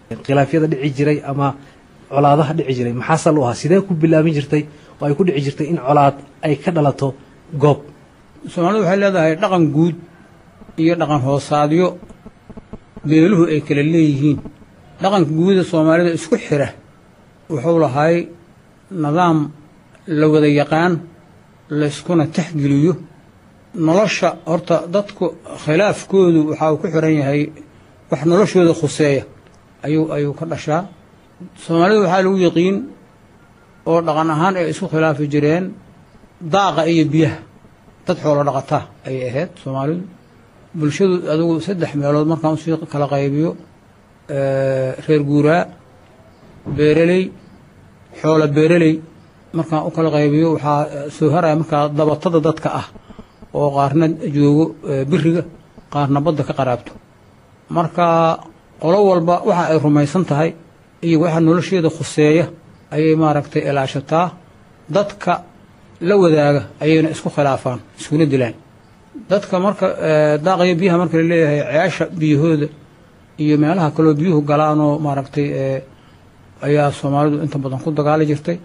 khilaafyada dhici jiray ama colaadaha dhici jiray maxaa sal u ahaa sidee ku bilaabin jirtay oo ay ku dhici jirtay in colaad ay ka dhalato goob soomaalidu waxay leedahay dhaqan guud iyo dhaqan hoosaadyo beeluhu ay kala leeyihiin dhaqanka guuda soomaalida isku xira wuxuu lahay nidaam la wada yaqaan layskuna taxgeliyo nolosha horta dadku khilaafkoodu waxa uu ku xiran yahay wax noloshooda khuseeya ayuu ayuu ka dhashaa soomaalida waxaa lagu yaqiin oo dhaqan ahaan ay isku khilaafi jireen daaqa iyo biyaha dad xoolo dhaqataa ayay ahayd soomaalidu bulshadu adigu saddex meelood markaan usii kala qaybiyo reer guuraa beereley xoolo beereley markaan u kala qaybiyo waxaa soo haraya markaa dabatada dadka ah oo qaarna joogo biriga qaarna badda ka qaraabto marka qolo walba waxa ay rumaysan tahay iyo waxa nolosheeda khuseeya ayay maaragtay ilaashataa dadka la wadaaga ayayna isku khilaafaan iskuna dilaan dadka marka daaqayo biyaha marka laleeyahay ceesha biyahooda iyo meelaha kaloo biyuhu galaanoo maaragtay ayaa soomaalidu inta badan ku dagaali jirtay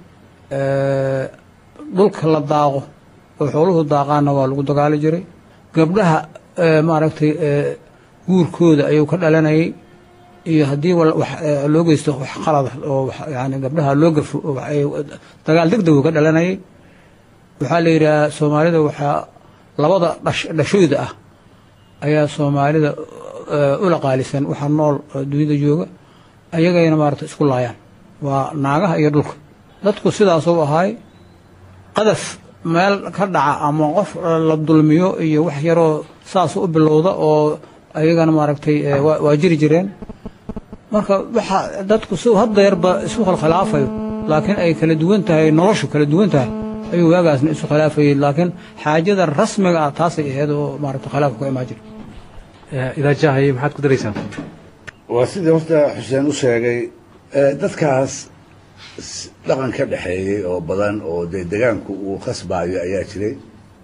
dhulka la daaqo oo xooluhu daaqaanna waa lagu dagaali jiray gabdhaha maaragtay guurkooda ayuu ka dhalanayay iyo haddii loo geysto wax qalada oo yani gabdhaha loo gafo dagaal deg deg uu ka dhalanayay waxaa la yidhaha soomaalida waxaa labada dhashooyda ah ayaa soomaalida ula qaalisan waxaa nool dunida jooga ayagayna maarata isku laayaan waa naagaha iyo dhulka dadku sidaasuu ahaay qadaf meel ka dhaca ama qof la dulmiyo iyo wax yaroo saas u bilowda oo ayagana maaragtay waa jiri jireen marka waxa dadku si haddeerba isu khilkhilaafayo laakiin ay kala duwan tahay noloshu kala duwan tahay ayuu waagaasna isu khilaafayay laakiin xaajada rasmiga ah taasay ahayd oo maaragta khilaafka ku imaan jira idaajahaye maxaad ku daraysaan waa sidii horta xuseen u sheegay dadkaas dhaqan ka dhexeeyey oo badan oo dee degaanku uu khasbaayo ayaa jiray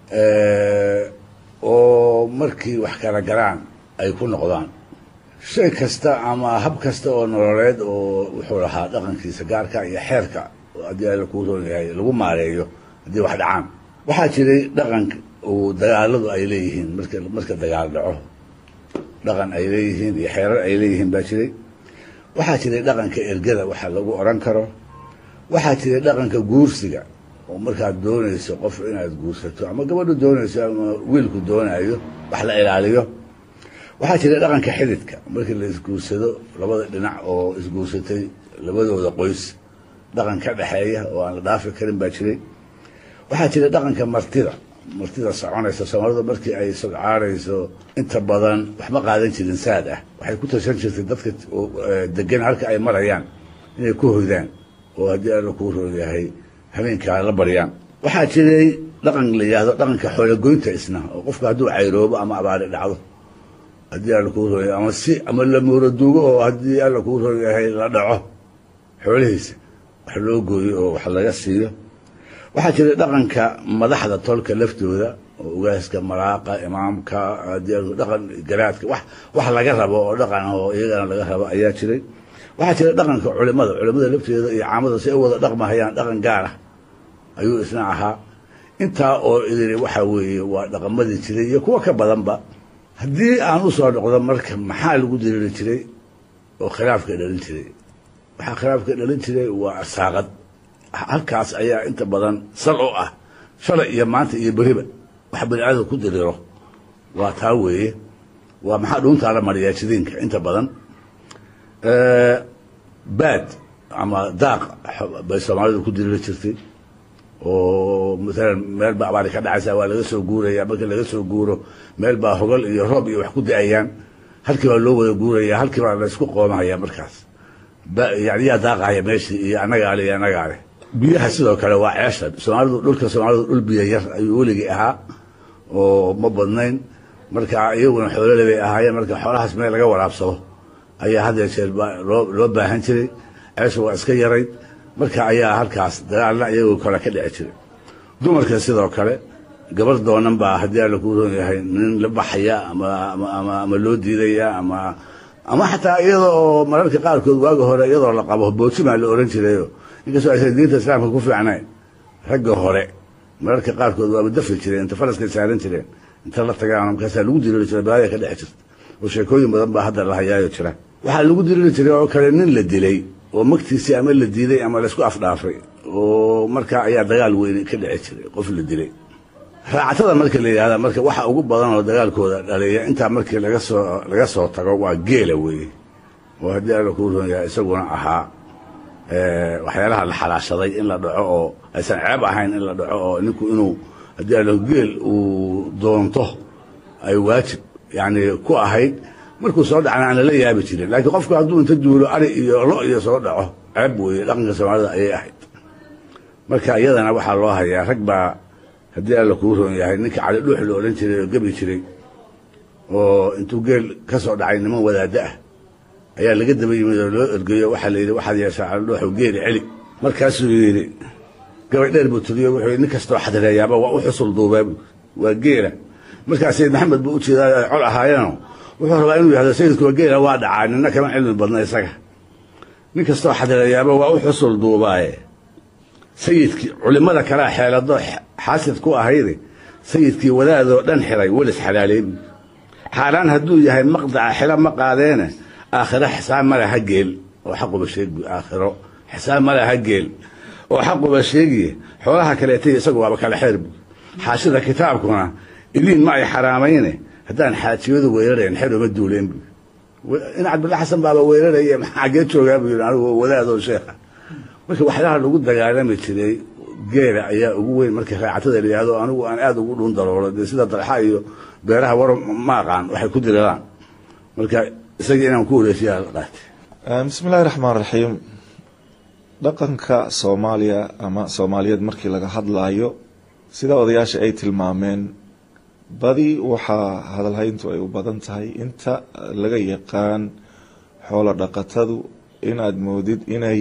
oo markii wax kala galaan ay ku noqdaan shay kasta ama hab kasta oo nololeed oo wuxuu lahaa dhaqankiisa gaarka iyo xeerka haddii alla kuu roon yahay lagu maareeyo haddii wax dhacaan waxaa jiray dhaqan uu dagaaladu ay leeyihiin marka marka dagaal dhaco dhaqan ay leeyihiin iyo xeerar ay leeyihiin baa jiray waxaa jiray dhaqanka ergada waxa lagu odhan karo waxaa jiray dhaqanka guursiga oo markaad doonayso qof inaad guursato ama gabadhu doonayso ama wiilku doonayo wax la ilaaliyo waxaa jiray dhaqanka xididka markii la isguursado labada dhinac oo isguursatay labadooda qoys dhaqan ka dhexeeya oo aan la dhaafi karin baa jiray waxaa jiray dhaqanka martida martida soconaysa soomaalidu markii ay sodcaarayso inta badan waxma qaadan jirin saad ah waxay ku tashan jirtay dadka degan halka ay marayaan inay ku hoydaan oo haddii alla kuu roon yahay habeenkaa la baryaan waxaa jiray dhaqan la yidhaahdo dhaqanka xoolagoynta isna oo qofka hadduu cayroobo ama abaari dhacdo haddii alla kuu roon yahay ama si ama la muuraduugo oo haddii alla kuu roon yahay la dhaco xoolihiisa wax loo gooyo oo wax laga siiyo waxaa jiray dhaqanka madaxda tolka laftooda oo ugaaska maraaqa imaamka dhaqan garaadka wax wax laga rabo oo dhaqan oo iyagana laga rabo ayaa jiray waxaa jiray dhaqanka culimada culimada lafteeda iyo caamada si ay u wada dhaqmahayaan dhaqan gaar ah ayuu isna ahaa intaa oo idiri waxa weeye waa dhaqamadii jiray iyo kuwa ka badanba haddii aan u soo noqdo marka maxaa lagu diriiri jiray oo khilaafka dhalin jiray waxaa khilaafka dhalin jiray waa arsaaqad halkaas ayaa inta badan sal oo ah shalay iyo maanta iyo beriba wax bani aadam ku diriro waa taa weeye waa maxaa dhuuntaa la mariyaa jidiinka inta badan baad ama daaq bay soomaalidu ku diriri jirtay oo maalan meel baa abaari ka dhacaysa waa laga soo guuraya markii laga soo guuro meel baa hogal iyo roob iyo wax ku da-ayaan halkii baa loo wada guuraya halkii baa laysku qoomahaya markaas yani yaa daaqahaya meeshii iyo annagaale iyo annagaale biyaha sidoo kale waa ceesha soomaalidu dhulka soomaalidu dhul biyo yar ayuu weligii ahaa oo ma badnayn marka iyaguna xoolole bay ahaayeen marka xoolahaas meel laga waraabsado ayaa had yee jeer loo loo baahan jiray ceesha waa iska yarayd marka ayaa halkaas dagaalna iyagoo kale ka dhici jiray dumarka sidoo kale gabar doonan baa haddii alla kuu roon yahay nin la baxaya ama ama ama loo diidaya ama ama xataa iyada oo mararka qaarkood waagi hore iyadoo la qabo boosimaa la oran jirayo inkastoo aysan diinta islaamka ku fiicnayn ragga hore mararka qaarkood waaba dafi jireen inta faraskay saaran jireen inta la tagaan markaasaa lagu diriiri jiray balaaya ka dhex jirta oo sheekooyin badan baa hadda la hayaayo jira waxaa lagu diriiri jiray oo kale nin la dilay oo magtiisii ama la diiday ama laysku afdhaafay oo markaa ayaa dagaal weyne ka dhici jiray qof la dilay raacatada marka la yidhahda marka waxa ugu badan oo dagaalkooda dhaliya intaa markii laga soo laga soo tago waa geela weeye oo haddii alla kuu ron yahay isaguna ahaa waxyaalaha la xalaashaday in la dhaco oo aysan ceeb ahayn in la dhaco oo ninku inuu haddii alla geel uu doonto ay waajib yani ku ahayd markuu soo dhacna aan lala yaabi jirin laakiin qofku hadduu inta duulo ari iyo lo iyo soo dhaco ceeb weeye dhaqanka soomaalida ayay ahayd marka iyadana waxaa loo hayaa rag baa haddii alla kuu roon yahay ninka cali dhuux la odhan jiray oo gebi jiray oo intuu geel ka soo dhacay niman wadaaddo ah ayaa laga daba yimid oo loo ergeeyo waxaa la yidhi waxaad yeeshaa cali dhuuxu geeli celi markaasuu yidhi gabay dheer buu tiriyo wuxuu yidhi nin kastoo xadreeyaaba waa u xusul duubaa waa geela markaa sayid maxamed buu u jeedaa ay col ahaayeenoo wuxuu rabaa inuu yihahdo sayidkuwa geela waa dhacaa nina kama cilmi badna isaga nin kastoo xadreeyaaba waa u xusul duubaaye sayidkii culimmada kalea xeelado xaasid ku ahayde sayidkii wadaadoo dhan xiray welis xalaaleebi xaaraan hadduu yahay maqdaca xilo ma qaadeene aakhiro xisaab ma laha geel oo xaquba sheegi aakhiro xisaab ma laha geel oo xaquba sheegiye xoolaha kaleetay isagu waaba kala xeer bu xaashida kitaabkuna iliin ma ay xaraamayne haddaan xaajiyadu weerarayn xer uma duuleen bu in cabdulla xasan baaba weeraraya maxaa xaggee joogaa buu yidhi anigu wadaadoo sheekha marka waxyaalaha lagu dagaalami jiray geela ayaa ugu weyn marka raacatada la yihahdo anigu aan aada ugu dhun daroolo dee sida dalxa iyo beeraha war ma aqaan waxay ku diriraan marka isagii inaan ku wareejiyaa la qaatay bismi illaahi raxmaan raxiim dhaqanka soomaaliya ama soomaaliyeed markii laga hadlaayo sida odayaasha ay tilmaameen badi waxaa hadalhayntu ay u badan tahay inta laga yaqaan xoolo dhaqatadu inaad moodid inay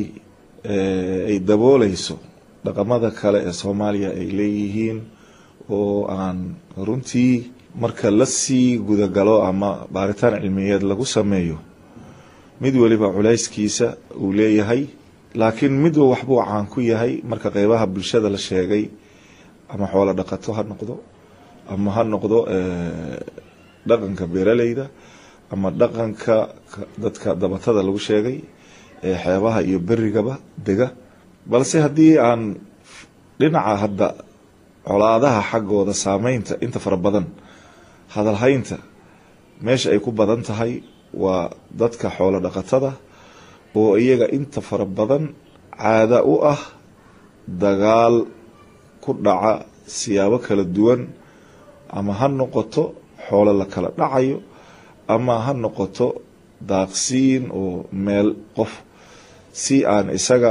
ay dabooleyso dhaqamada kale ee soomaaliya ay leeyihiin oo aan runtii marka la sii gudagalo ama baaritaan cilmiyeed lagu sameeyo mid weliba culayskiisa uu leeyahay laakiin midba waxbuu caan ku yahay marka qeybaha bulshada la sheegay ama xoolo dhaqato ha noqdo ama ha noqdo dhaqanka beeraleyda ama dhaqanka dadka dabatada lagu sheegay ee xeebaha iyo berigaba dega balse haddii aan dhinaca hadda colaadaha xaggooda saameynta inta fara badan hadalhaynta meesha ay ku badan tahay waa dadka xoolo dhaqatada oo iyaga inta fara badan caada u ah dagaal ku dhaca siyaabo kala duwan ama ha noqoto xoolo la kala dhacayo ama ha noqoto daaqsiin oo meel qof si aan isaga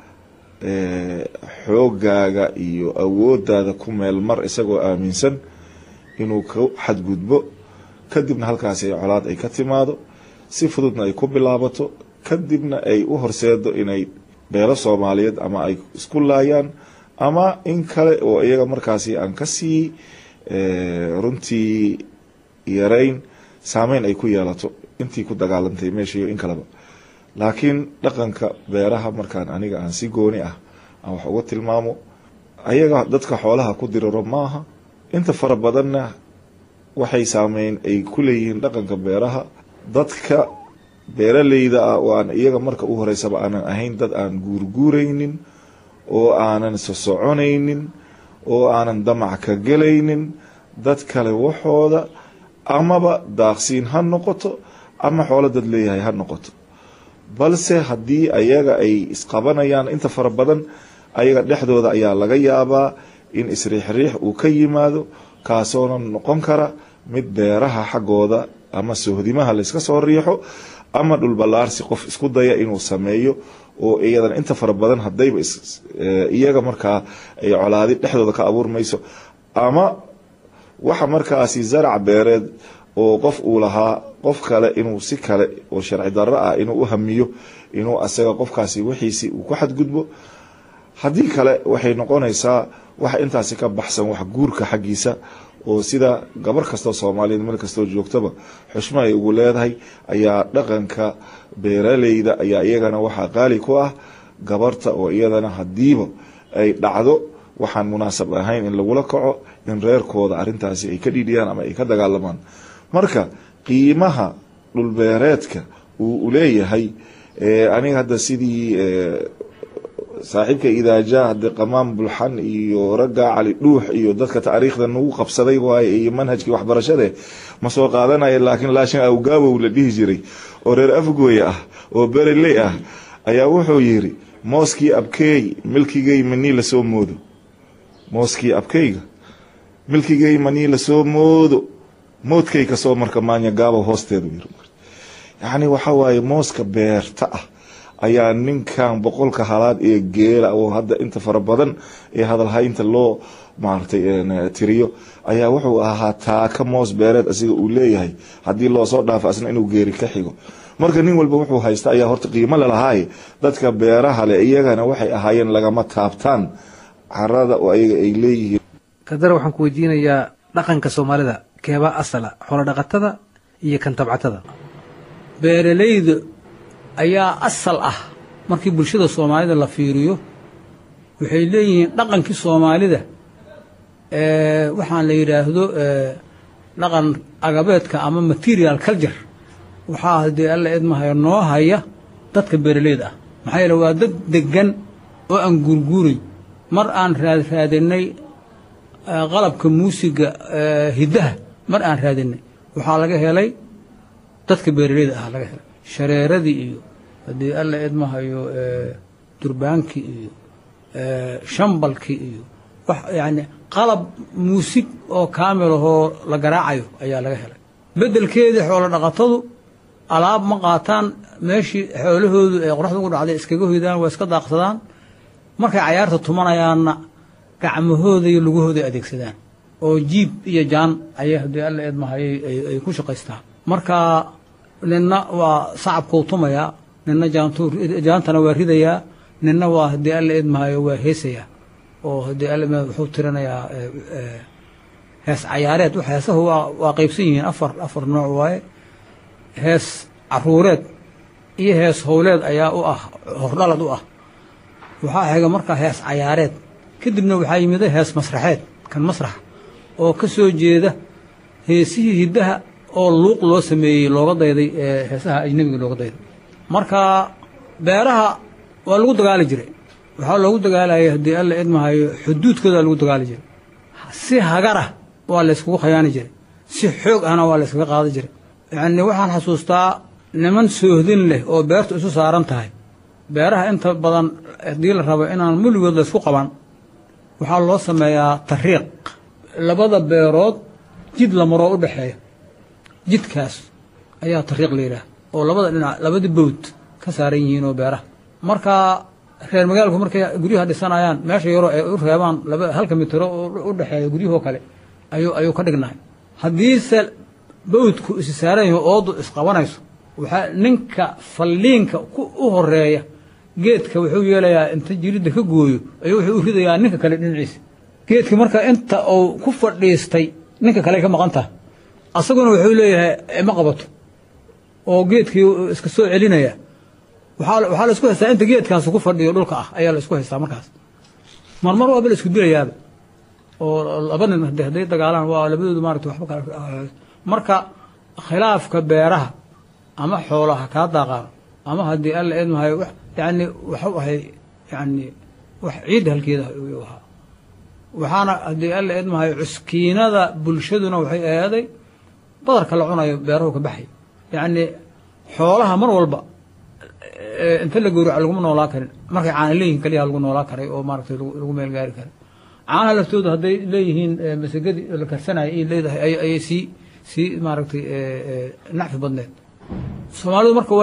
xoogaaga iyo awoodaada ku meel mar isagoo aaminsan inuu ka xadgudbo kadibna halkaasi ay colaad ay ka timaado si fududna ay ku bilaabato kadibna ay u horseedo inay beelo soomaaliyeed ama ay isku laayaan ama in kale oo iyaga markaasi aan kasii runtii yarayn saameyn ay ku yeelato intii ku dagaalantay meeshiiyo in kaleba laakiin dhaqanka beeraha markaan aniga aan si gooni ah aan wax uga tilmaamo ayaga dadka xoolaha ku diriro maaha inta fara badanna waxay saameyn ay ku leeyihiin dhaqanka beeraha dadka beeraleyda ah oo aan iyaga marka u horeysaba aanan ahayn dad aan guurguuraynin oo aanan sosoconaynin oo aanan damac ka gelaynin dad kale waxooda amaba daaqsiin ha noqoto ama xoolo dad leeyahay ha noqoto balse haddii ayaga ay isqabanayaan inta fara badan ayaga dhexdooda ayaa laga yaabaa in isriixriix uu ka yimaado kaasoona noqon kara mid beeraha xaggooda ama sohdimaha layska soo riixo ama dhulballaarsi qof isku daya inuu sameeyo oo iyadan inta fara badan hadayba iyaga markaa ay colaadi dhexdooda ka abuurmayso ama waxa markaasi zarac beereed oo qof uu lahaa qof kale inuu si kale oo sharci darro ah inuu u hamiyo inuu asaga qofkaasi wixiisi uu ku xadgudbo haddii kale waxay noqonaysaa wax intaasi ka baxsan wax guurka xaggiisa oo sida gabar kastoo soomaaliyeed meel kastoo joogtaba xushmo ay ugu leedahay ayaa dhaqanka beeraleyda ayaa iyagana waxaa qaali ku ah gabarta oo iyadana hadiiba ay dhacdo waxaan munaasab ahayn in lagula kaco in reerkooda arintaasi ay ka dhiidhiyaan ama ay ka dagaalamaan marka qiimaha dhulbeereedka uu leeyahay aniga hadda sidii saaxiibka idaaja hade qamaan bulxan iyo ragga cali dhuux iyo dadka taariikhda nagu qabsaday waaye iyo manhajkii waxbarashade ma soo qaadanaya laakiin laashin awgaabow la dhihi jiray oo reer afgooye ah oo bereley ah ayaa wuxuu yiri mooskii abkeey milkigay manii lasoo moodo mooskii abkeyga milkigay manii lasoo moodo moodkay kasoo marka maanya gaabo hoosteedu yiri yacni waxa waaye mooska beerta ah ayaa ninkan boqolka halaad ee geela oo hadda inta fara badan ee hadalhaynta loo maaragtay tiriyo ayaa wuxuu ahaa taaka moos beereed asiga uu leeyahay haddii loosoo dhaafo asna inuu geeri ka xigo marka nin walba wuxuu haysta ayaa horta qiimo lalahaay dadka beeraha leh iyagana waxay ahaayeen lagama taabtaan carada oo ayaga ay leeyihiin kadar waxaan ku weydiinayaa dhaqanka soomaalida keebaa asala xoolo dhaqatada iyo kan tabcatada beeralayda ayaa asal ah markii bulshada soomaalida la fiiriyo waxay leeyihiin dhaqankii soomaalida waxaan la yidhaahdo dhaqan agabeedka ama material culture waxaa haddii alla idmahaya noo haya dadka beeralayda ah maxaa yeele waa dad degan oo aan guurguuray mar aan raad raadinay qalabka muusiga hiddaha mar aan raadinay waxaa laga helay dadka beeralayda ah laga helay shareeradii iyo haddii alla idmahayo durbaankii iyo shambalkii iyo wax yacni qalab muusig oo kaamil ahoo la garaacayo ayaa laga helay beddelkeedii xoolo dhaqatadu alaab ma qaataan meeshii xoolahoodu ee qoraxda ugu dhacday iskaga hoydaan waa iska daaqsadaan markay cayaarta tumanayaanna gacmahooda iyo lugahooda adeegsadaan oo jiib iyo jaan ayay haddii alla idmahayay ay ku shaqaystaan marka ninna waa sacabkuu tumayaa ninna jaantana waa ridayaa ninna waa haddii alla idmahayo waa heesayaa oo haddii alla wuxuu tirinayaa hees cayaareed heesahu waa waa qaybsan yihiin afar afar nooc waaye hees caruureed iyo hees howleed ayaa u ah hordhalad u ah waxaa xiga markaa hees cayaareed kadibna waxaa yimida hees masraxeed kan masrax oo ka soo jeeda heesihii hiddaha oo luuq loo sameeyey looga dayday heesaha ajnebiga looga dayday marka beeraha waa lagu dagaali jiray waxaa loogu dagaalayay haddii alla idmahayo xuduudkooda lagu dagaali jiray si hagarah waa layskugu khayaani jiray si xoog ahna waa layskaga qaadi jiray yacni waxaan xasuustaa niman soohdin leh oo beertu isu saaran tahay beeraha inta badan haddii la rabo inaan muligood laysku qaban waxaa loo sameeyaa tariiq labada beerood jid la maroo u dhexeeya jidkaas ayaa tariiq la yidhaah oo labada dhinac labada bowd ka saaran yihiin oo beeraha marka reer magaalku markay guryaha dhisanayaan meesha yaroo ay u reebaan laba halka mitiro u dhexeeya guryahoo kale ayuu ayuu ka dhignahay haddiise bowdku isi saaran yaho oodu isqabanayso waxaa ninka falliinka u horeeya geedka wuxuu yeelayaa inta jiridda ka gooyo ayuu wuxuu u ridayaa ninka kale dhinaciisa geedki marka inta uu ku fadhiistay ninka kale ka maqan taha asaguna wuxuu leeyahay ima qabato oo geedkii iska soo celinaya waxaa la isku haystaa inta geedkaas ku fadhiyo dhulka ah ayaa la isku haystaa markaas marmar waaba la isku dilayaaba oo laba nin hadday dagaalaan waa labadoodu maarata waxba kala marka khilaafka beeraha ama xoolaha kaa daaqaan ama haddii alla idmahayo yani waxu ahay yani wax ciidda halkeeda ayuu ahaa waxaana haddii alla idmahayo cuskiinada bulshaduna waxay eeday badarka la cunayo beerahu ka baxay yacni xoolaha mar walba inta la gowraco laguma noolaa karin markay caana leeyihin kaliya lagu noolaa karay oo maaratay lagu meel gaari karay caanaha laftooda hadday leeyihiin masagadii la karsanaya ay leedahay ayay sii sii maaragtay nacfi badneed soomaalidu marka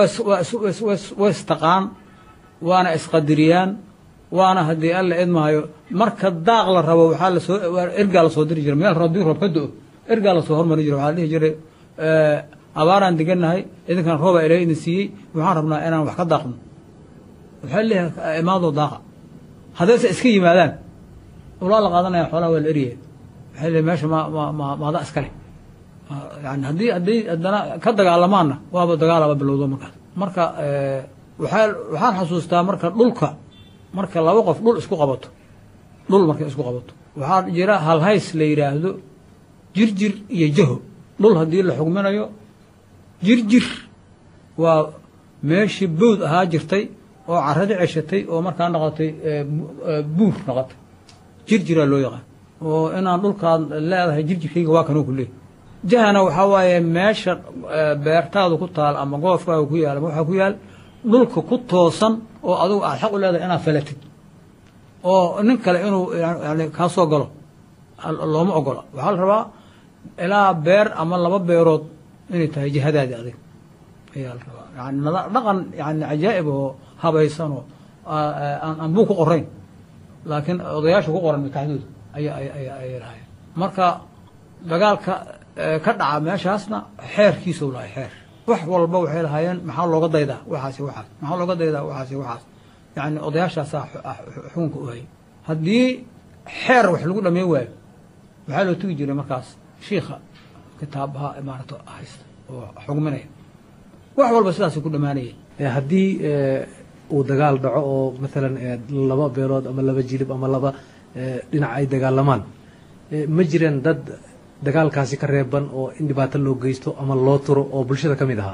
waa istaqaan waana isqadiriyaan waana haddii alla idmahayo marka daaq la rabo waxaa lasoo ergaa lasoo diri jiray meel haddii roob ka do ergaa lasoo hormari jiray waxaa la dhihi jiray abaaraan degannahay idinkan rooba ilaahay idin siiyey waxaan rabnaa inaan wax ka daaqno waxaa leeyahay imaadoo daaqa haddayse iska yimaadaan ulaa la qaadanaya xoolaha waa la eryaya waxay leeyihin meesha ma ma ma maada iskale yani haddii hadday haddana ka dagaalamaanna waaba dagaalaba bilowdo markaas marka waxaa waxaan xasuustaa marka dhulka marka laba qof dhul isku qabato dhul markay isku qabato waxaa jira halhays la yidhaahdo jirjir iyo jaho dhul haddii la xugminayo jirjir waa meeshii bowd ahaa jirtay oo caradi ceshatay oo markaa noqotay buur noqotay jirjiraa loo yaqaan oo inaan dhulkaad leedahay jirjirkayga waa kanuu ku leey jahana waxaa waaye meesha beertaadu ku taal ama goofkaaga ku yaal ama waxaa ku yaal dhulka ku toosan oo adugu aad xaq u leedahay inaad falatid oo nin kale inuu yani kaa soo galo looma ogola waxaa la rabaa ilaa beer ama laba beerood inay tahay jihadaadi adig ayaa la rabaa yani dhaqan yani cajaa'ib oo habaysan oo aan buu ku qorayn laakiin odayaasha ku qoran makaxdooda aya ayay lahayen marka dagaalka ka dhaca meeshaasna xeerkiisau lahay xeer wax walba waxay lahaayeen maxaa looga daydaa waxaasi waxaas maxaa looga daydaa waxaasi waxaas yani odayaashaasaa xukunka u hayay haddii xeer wax lagu dhamey waayo waxaa loo tegi jiray markaas shiikha kitaabaha imaarato haysta oo xugminaya wax walba sidaasay ku dhammaanayeen haddii uu dagaal dhaco oo maalan laba beelood ama laba jilib ama laba dhinac ay dagaalamaan ma jireen dad dagaalkaasi ka reeban oo in dhibaato loo geysto ama loo turo oo bulshada ka mid ahaa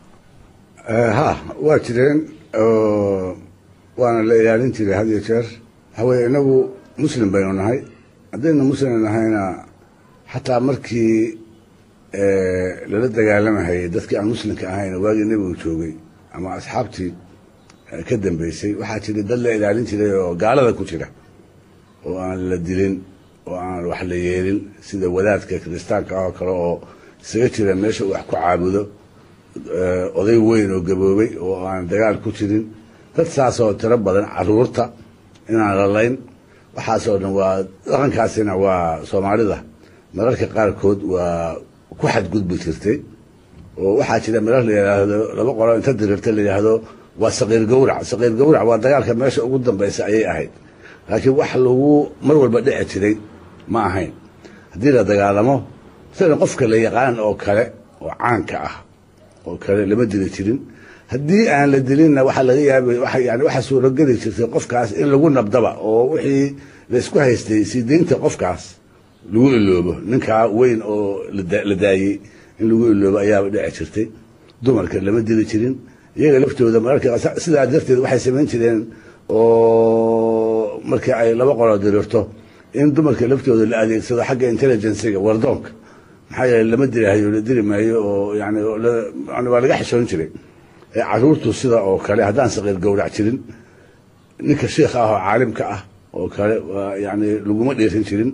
ha waa jireen waana la ilaalin jiray had iyo jeer waxaweye inagu muslim baynu nahay haddaynu muslim nahayna xataa markii lala dagaalamahayay dadkii aan muslimka ahayn waagii nebigu joogay ama asxaabtii ka dambeysay waxaa jira dad la ilaalin jiray oo gaalada ku jira oo aan la dilin oo aan wax la yeelin sida wadaadka kiristaanka ah oo kale oo isaga jira meesha uu wax ku caabudo oday weyn oo gaboobay oo aan dagaal ku jirin dad saas oo tiro badan caruurta inaan lalayn waxaasoo dhan waa dhaqankaasina waa soomaalida mararka qaarkood waa ku xadgudbi jirtay oo waxaa jira marar la yidhaahdo laba qolo inta dirirta la yidhaahdo waa saqiir gawrac saqiir gawrac waa dagaalka meesha ugu dambaysa ayay ahayd laakiin wax lagu mar walba dhici jiray ma ahayn haddii la dagaalamo masalan qofka la yaqaan oo kale oo caanka ah oo kale lama dili jirin haddii aan la dilinna waxaa laga yaabay yani waxaa suurogeli jirtay qofkaas in lagu nabdaba oo wixii la isku haystay sii deynta qofkaas lagu iloobo ninkaa weyn oo la daayey in lagu iloobo ayaaba dhici jirtay dumarka lama dili jirin iyaga laftooda mararka sidaa darteed waxay samayn jireen oo markii ay laba qolo dirirto in dumarka laftooda la adeegsado xagga intelligenciga wardoonka maxaa yeele lama dilihayo la dili maayo oo yani waa laga xishoon jiray caruurtu sida oo kale haddaan saqiir gawrac jirin ninka shiikha ah oo caalimka ah oo kale yani laguma dheerin jirin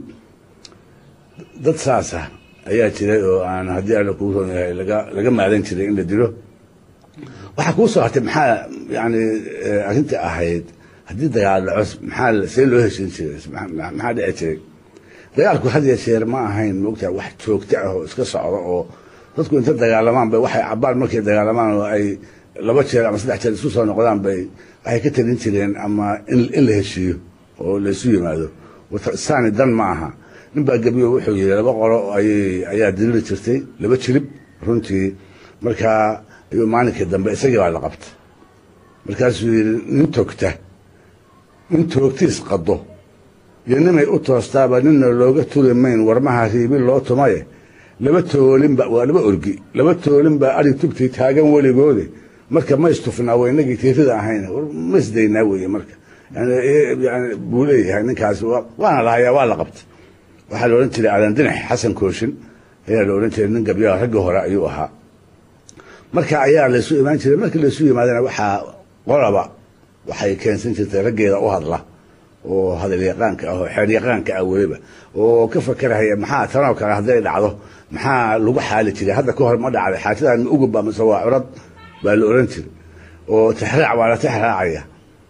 dad saasa ayaa jiray oo aan haddii alla kuu roon yahay laga laga maadan jiray in la dilo waxaa kuu soo hartay maxaa yani arrintii ahayd haddii dagaal dhaco maxaa see loo heshin jiray maxaa dhici jiray dagaalku had ya jeer ma ahayn moogtahay wax joogto ah oo iska socda oo dadku inta dagaalamaan bay waxay cabaan markay dagaalamaan oo ay laba jeer ama saddex jeer isku soo noqdaan bay waxay ka talin jireen ama in la heshiiyo oo laysu yimaado saani dan ma aha nin baa gebiyo wuxuu yidhi laba qolo ayay ayaa diriri jirtay laba jilib runtii markaa ayuu maalinkii dambe isagii baa la qabta markaasuu yidhi nin togta nin toogtiis qado iyo nimay u toostaaba ninna looga turi mayn warmaha riibi loo tumaye laba toolinba waa laba orgi laba toolin baa arig tugtii taagan weligoode marka ma istufnaa wa inagii tiirida ahayn ma isdaynaa weeye marka yani buu leeyahay ninkaasi waana lahayaa waa la qabta waxaa la odhan jiray aadan dinax xasan kooshin ayaa la odhan jiray nin gabyaha raggii hore ayuu ahaa marka ayaa laysu imaan jiray markii laysu yimaadana waxaa qolaba waxay keensan jirtay raggeeda u hadla oo hadal yaqaanka ah oo xeer yaqaanka ah weliba oo ka fakerahaya maxaa tanoo kale hadday dhacdo maxaa lagu xaali jiray hadda ka hor ma dhacday xaajadan ma ugub baa mise waa curad baa la oran jiray oo tixraac waa la tixraacaya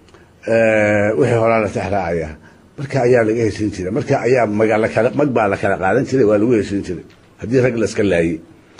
wixii horaa la tixraacaya marka ayaa laga heshin jiray marka ayaa magaalakala mag baa la kala qaadan jiray waa lagu heshin jiray haddii rag laska laayey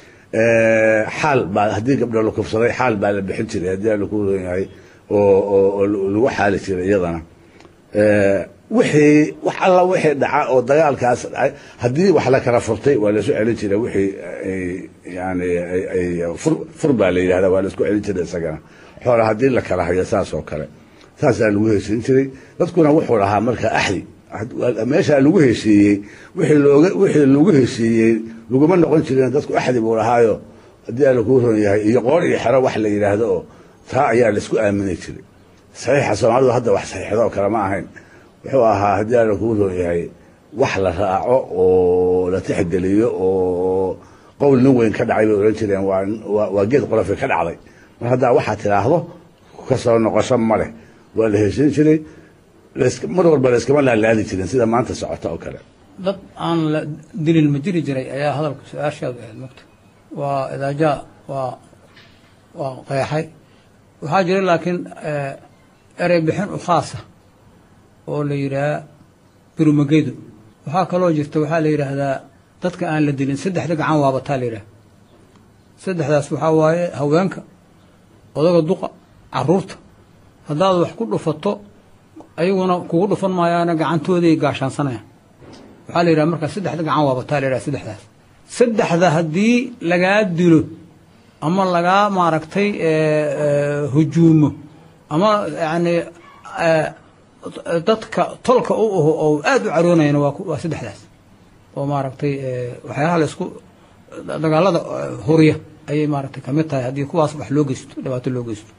xaal baa haddii gabdho la kufsaday xaal baa la bixin jiray haddii laku yahay oo lagu xaali jiray iyadana wixii wax alla wixii dhaca oo dagaalkaas dhacay haddii wax la kala furtay waa lasu celin jiray wixii ay yani ay ay fur fur baa la yidhahda waa laisku celin jiray isagana xoola haddii la kala hayo saas oo kale saasaa lagu heshiin jiray dadkuna wuxuu lahaa marka axdi meeshaa lagu heshiiyey wixii looga wixii lagu heshiiyey laguma noqon jirin dadku axdi buu lahaayo haddii alla kuu ron yahay iyo qoor iyo xero wax la yidhaahdo oo taa ayaa laisku aamini jiray saxiixa soomaalidu hadda wax saxiixda oo kale ma ahayn wuxuu ahaa haddii alla kuu ron yahay wax la raaco oo la tixgeliyo oo qowl nin weyn ka dhacay bay odhan jireen waa waa geed qolofi ka dhacday mar haddaa waxaa tidhaahdo kasoo noqosho ma leh waa la heshin jiray mar walba la iskama laalaadi jirin sida maanta socota oo kale dad aan la dilin ma jiri jiray ayaa hadalka su-aashaadu ahayd mogta waa idaajaa waa waa qeexay waxaa jira laakiin erey bixin u khaasa oo la yidhaha birumageedu waxaa kaloo jirta waxaa la yidhaahdaa dadka aan la dilin saddexda gacan waabataa la yidhaha saddexdaas waxaa waaye haweenka odaga duqa caruurta haddaad wax ku dhufato ayaguna kugu dhufan maayaana gacantooday gaashaansanayaan waxaa la yidhaha markaa saddexda gacan waabataa la yidhaha saddexdaas saddexda haddii lagaa dilo ama lagaa maaragtay hujuumo ama yacni dadka tolka u aho oo aada u caroonayana waa waa saddexdaas oo maaragtay waxyaalaha la isku dagaalada huriya ayay maaragtay kamid tahay haddii kuwaas wax loo geysto dhibaato loo geysto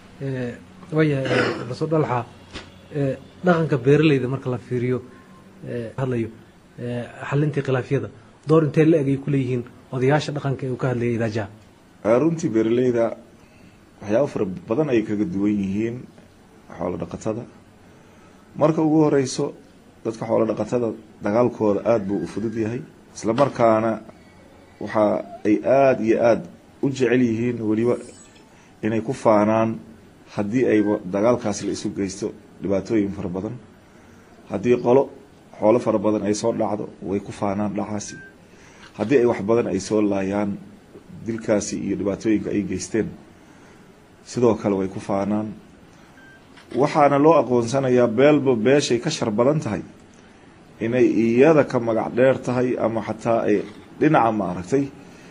waayahay rasul dhalxa dhaqanka beeralayda marka la fiiriyo hadlayo xalintii khilaafyada door intee la eg ay ku leeyihiin odayaasha dhaqanka ee uu ka hadlayay idaajaha runtii beeraleyda waxyaaba fara badan ay kaga duwan yihiin xoolo dhaqatada marka ugu horeyso dadka xoolo dhaqatada dagaalkooda aada buu u fudud yahay isla markaana waxa ay aada iyo aada u jecel yihiin weliba inay ku faanaan haddii ayba dagaalkaas la isu geysto dhibaatooyin fara badan haddii qolo xoolo fara badan ay soo dhacdo way ku faanaan dhacaasi haddii ay wax badan ay soo laayaan dilkaasi iyo dhibaatooyinka ay geysteen sidoo kale way ku faanaan waxaana loo aqoonsanayaa beelba beeshay ka shar badan tahay inay iyada ka magac dheer tahay ama xataa ay dhinaca maaragtay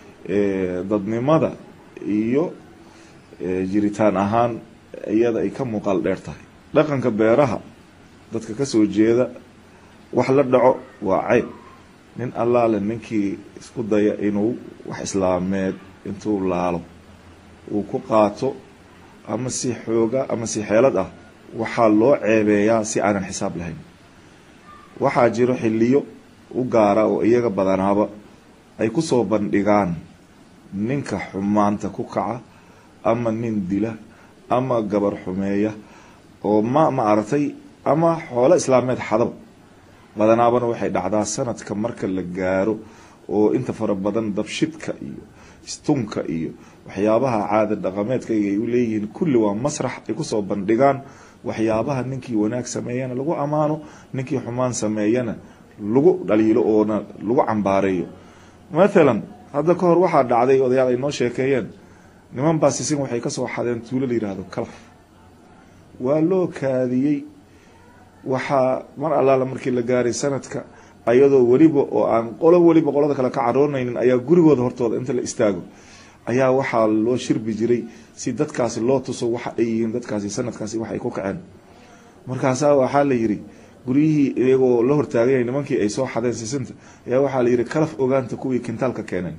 dadnimada iyo jiritaan ahaan iyada ay ka muuqaal dheer tahay dhaqanka beeraha dadka kasoo jeeda wax la dhaco waa ceyb nin allaale ninkii isku daya inuu wax islaameed intuu laalo uu ku qaato ama si xooga ama si xeelad ah waxaa loo ceebeeyaa si aanan xisaab lahayn waxaa jiro xiliyo u gaara oo iyaga badanaaba ay ku soo bandhigaan ninka xumaanta ku kaca ama nin dila ama gabar xumeeya oo ma ma aragtay ama xoolo islaameed xadaba badanaabana waxay dhacdaa sanadka marka la gaaro oo inta fara badan dabshidka iyo istunka iyo waxyaabaha caada dhaqameedka ay u leeyihiin kulli waa masrax ay kusoo bandhigaan waxyaabaha ninkii wanaag sameeyana lagu ammaano ninkii xumaan sameeyana lagu dhaliilo oona lagu cambaareeyo mathalan hadda ka hor waxaa dhacday odayaal ay noo sheekeeyeen niman baa sisin waxay kasoo xadeen tuulo la yidhaahdo kalaf waa loo kaadiyey waxaa mar allaala markii la gaaray sanadka ayadoo weliba oo aan qolo weliba qolada kale ka caroonaynin ayaa gurigooda hortooda inta la istaago ayaa waxaa loo shirbi jiray si dadkaasi loo tuso waxa ay yihiin dadkaasi sanadkaasi wax ay ku kaceen markaasaa waxaa la yidhi guryihii iyagoo la hortaaganyay nimankii ay soo xadeen sisinta ayaa waxaa la yidhi kalaf ogaanta kuwii kintaalka keeneen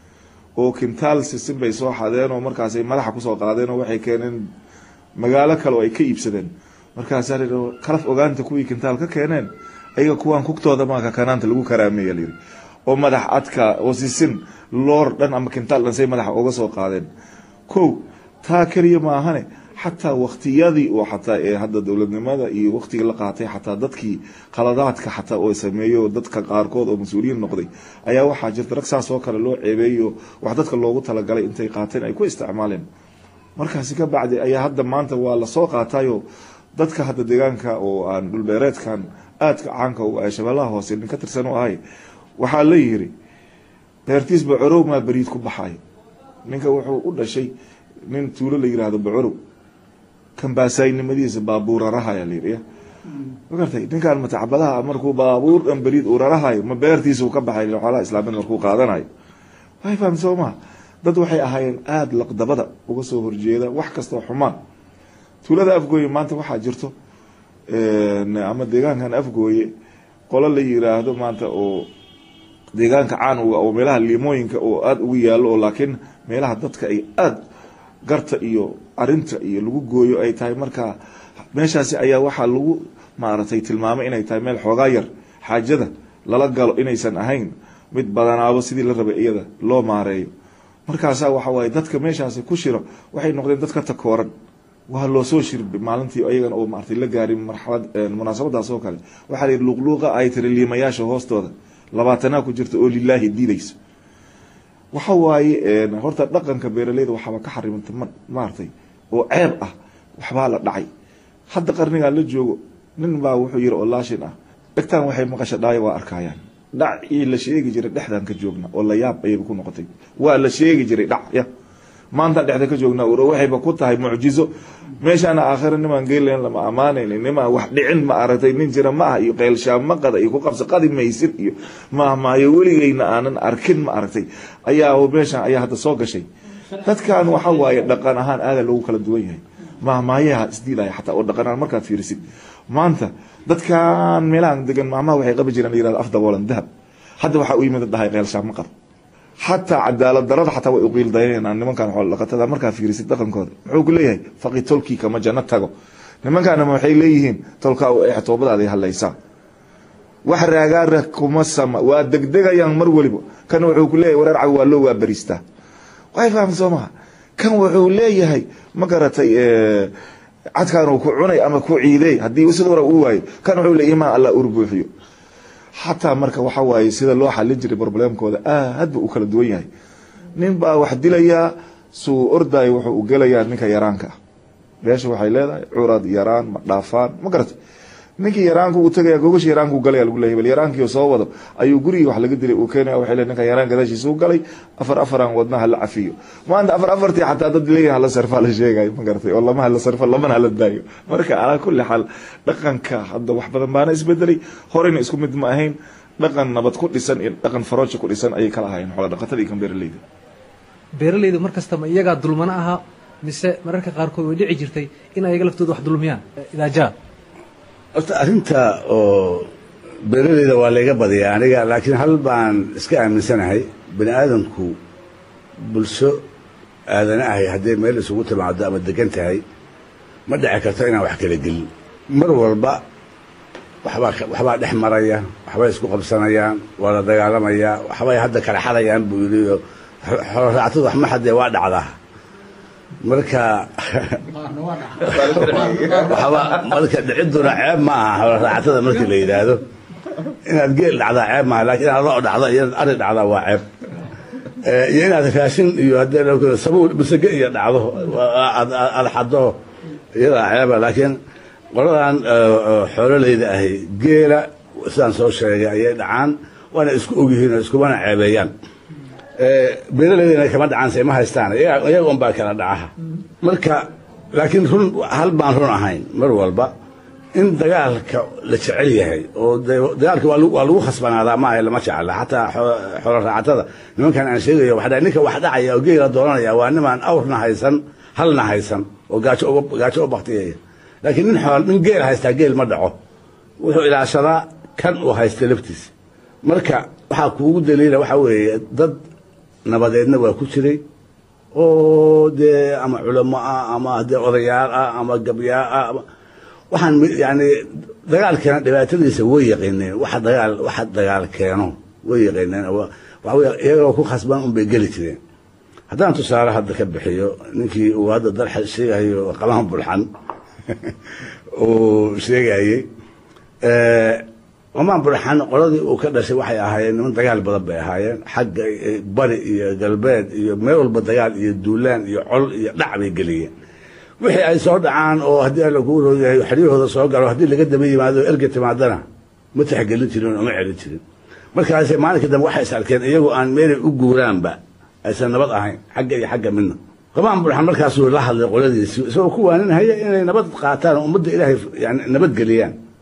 oo kintaal sisin bay soo xadeen oo markaasay madaxa kusoo qaadeen oo waxay keeneen magaalo kale oo ay ka iibsadeen markaasaa layidhi kalaf ogaanta kuwii kintaal ka keeneen ayaga kuwaan kugtooda maaka kanaanta lagu karaameeya layidhi oo madax adka oo sisin loor dhan ama kintaal dhan say madaxa uga soo qaadeen kow taa keliya maahane xataa waktiyadii oo xataa ee hadda dowladnimada iyo waktigii la qaatay xataa dadkii khaladaadka xataa oo sameeyo dadka qaarkood oo mas-uuliyiin noqday ayaa waxaa jirta rag saas oo kale loo ceebeeyo wax dadka loogu talagalay intay qaateen ay ku isticmaaleen markaasi ka bacdi ayaa hadda maanta waa lasoo qaatayo dadka hadda deegaanka oo aan dhulbeereedkan aadka caanka u ah shabeellaha hoose nin ka tirsan u ahay waxaa la yiri beertiis bacorow maa beriid ku baxay ninka wuxuu u dhashay nin tuulo la yiraahdo bacorow kambaasaynimadiisa baabuuraraha ayaa layidhi ma gartay ninkaan matacabadaha markuu baabuur dhan beriid uu rarahayo ma beertiisuu ka baxay xoolaha islaamiyad markuu qaadanayo way fahamta soo maha dad waxay ahaayeen aada laqdabada uga soo horjeeda wax kastoo xumaan tuulada afgooye maanta waxaa jirto ama deegaankan afgooye qolo la yiraahdo maanta oo deegaanka caan uga oo meelaha liimooyinka oo aada ugu yaallo oo laakiin meelaha dadka ay aada garta iyo arinta iyo lagu gooyo ay tahay markaa meeshaasi ayaa waxaa lagu maaragtay tilmaamay inay tahay meel xoogaa yar xaajada lala galo inaysan ahayn mid badanaabo sidii la rabay iyada loo maareeyo markaasaa waxa waaye dadka meeshaasi ku shiro waxay noqdeen dad ka takooran waa loo soo shirbi maalintii ayagan oo maartay la gaarin marxalad munaasabadaas oo kale waxaa la yidhi luuqluuqa ay tiri liimayaasha hoostooda labaatanaa ku jirta oo lilaahi diidayso waxa waaye horta dhaqanka beeraleyda waxaaba ka xarimanta maartay oo ceeb ah waxbaa la dhacay hadda qarnigan la joogo nin baa wuxuu yiri oo laashin ah dhegtaan waxay maqasha dhaayo waa arkayaan dhacii la sheegi jiray dhexdaan ka joogna oo la yaab ayayba ku noqotay waa la sheegi jiray dhac ya maanta dhexda ka joognaa ur waxayba ku tahay mucjizo meeshaana aakhira nimaan geelayn lama ammaanaynin nimaan wax dhicin ma aragtay nin jira ma ah iyo qeylshaamaqada iyo ku qabsa qadi maysid iyo maahmaayo weligeyna aanan arkin ma aragtay ayaa meeshaan ayaa hadda soo gashay dadkan waxa waaye dhaqan ahaan aada loogu kala duwan yahay maahmaayaha isdiilaya xataa oo dhaqan ahaan markaad fiirisid maanta dadkan meelahan degan maahmaha waxay qabi jireen la yirahdo af daboolan dahab hadda waxaa u yimid dhahay qeylshaamaqad xataa cadaalad darada xataa way uqiil dayanayaan nimankan xoolo dhaqatada markaa fiirisid dhaqankooda muxuu ku leeyahay faqi tolkii kama janno tago nimankaanama waxay leeyihiin tolkaa u eex toobadaada hallaysaa wax raagaara kuma sama waa degdegayaan mar weliba kan wuxuu ku leeyahay wareer cawi waa loo waa bariistaa way fahamta soo maha kan wuxuu leeyahay ma garatay cadkaan uu ku cunay ama ku ciidey haddii sida hore uu waayo kan wuxuu leeyahay imaan allah urbuuxiyo xataa marka waxa waaye sida loo xalin jiray problemkooda aad ba u kala duwan yahay nin baa wax dilayaa suu ordayo wuxuu u gelayaa ninka yaraanka ah beesha waxay leedahay curad yaraan ma dhaafaan ma garata ninkii yaraanku uu tagaya gogasha yaraanku galaya lagu leeyahay bal yaraankii soo wado ayuu gurigii wax laga dilay uu keenaya waxay leeyahay ninka yaraan gadaashiisa u galay afar afaran wadnaha la cafiyo maanta afar afartii xataa dad leeyahay hala sarfa la sheegayo ma garatay oo lama hala sarfa lamana hala daayo marka calaa kulli xaal dhaqanka hadda wax badan baana isbedelay horeyna isku mid ma ahayn dhaqan nabad ku dhisan iyo dhaqan farooja ku dhisan ayay kala ahaayeen xoola dhaqatada iyo kan beeraleyda beeraleyda mar kastama iyagaa dulmano ahaa mise mararka qaarkood way dhici jirtay in ayaga laftooda wax dulmiyaan idaajaa horta arrinta oo beeraleyda waa layga badiyaa aniga laakiin hal baan iska aaminsanahay bani aadamku bulsho aadana ahay hadday meel isugu timaado ama degan tahay ma dhici karto inaan wax kala gelin mar walba waxbaa waxbaa dhex maraya waxbay isku qabsanayaan waa la dagaalamayaa waxbay hadda kala xadayaan buu yidhi oo xoolo raactada wax ma xadee waa dhacdaa marka waxba marka dhiciduna ceeb ma aha xoolo raacatada markii la yidhaahdo inaad geel dhacdaa ceeb maaha lakiin inaad lo dhacdo iyo inaad ari dhacdaa waa ceeb iyo inaad raashin iyo haddee sabuul masage iyo dhacdo aad xado iyadaa ceeba laakiin qoladan xoololeyda ahi geela sidaan soo sheegay ayay dhacaan waana isku ogyihiin oo iskumana ceebeeyaan beeraleydana kama dhacaan se ma haystaan iyaga un baa kala dhacaha marka laakiin run hal baan run ahayn mar walba in dagaalka la jecel yahay oo dagaalka waa lagu khasbanaadaa maaha lama jecla xataa xoolo raacatada nimankan aan sheegayo waxaa ninka wax dhacaya oo geela dooranaya waa nimaan awrna haysan halna haysan oo gaajo gaajo u baktiyaya laakiin nin xool nin geel haystaa geel ma dhaco wuxuu ilaashadaa kan uu haysta laftiisa marka waxaa kuugu daliila waxaa weeye dad nabadeedna waa ku jiray oo dee ama culamo ah ama dee odayaal ah ama gabyaa ah waxaan yani dagaalkeena dhibaatadiisa way yaqiineen waxa dagaal waxa dagaal keeno way yaqiineen waxa wey iyagoo ku khasban un bay geli jireen haddaan tusaale hadda ka bixiyo ninkii uu hadda dalxa sheegayo qaban bulxan uu sheegayey qamaan bulxan qoladii uu ka dhashay waxay ahaayeen niman dagaal badan bay ahaayeen xagga bari iyo galbeed iyo meel walba dagaal iyo duulaan iyo col iyo dhac bay geliyeen wixii ay soo dhacaan oo haddii alla kuu rooyahay xeryahooda soo galo haddii laga daba yimaado erga timaadana ma taxgelin jirin oo ma celin jirin markaas maalinka dambe waxay is arkeen iyagoo aan meelay u guuraanba aysan nabad ahayn xagga iyo xagga midna qamaan bulxan markaasuu la hadlay qoladiisii isagoo ku waaninhaya inay nabad qaataan oo ummadda ilaahay yani nabad geliyaan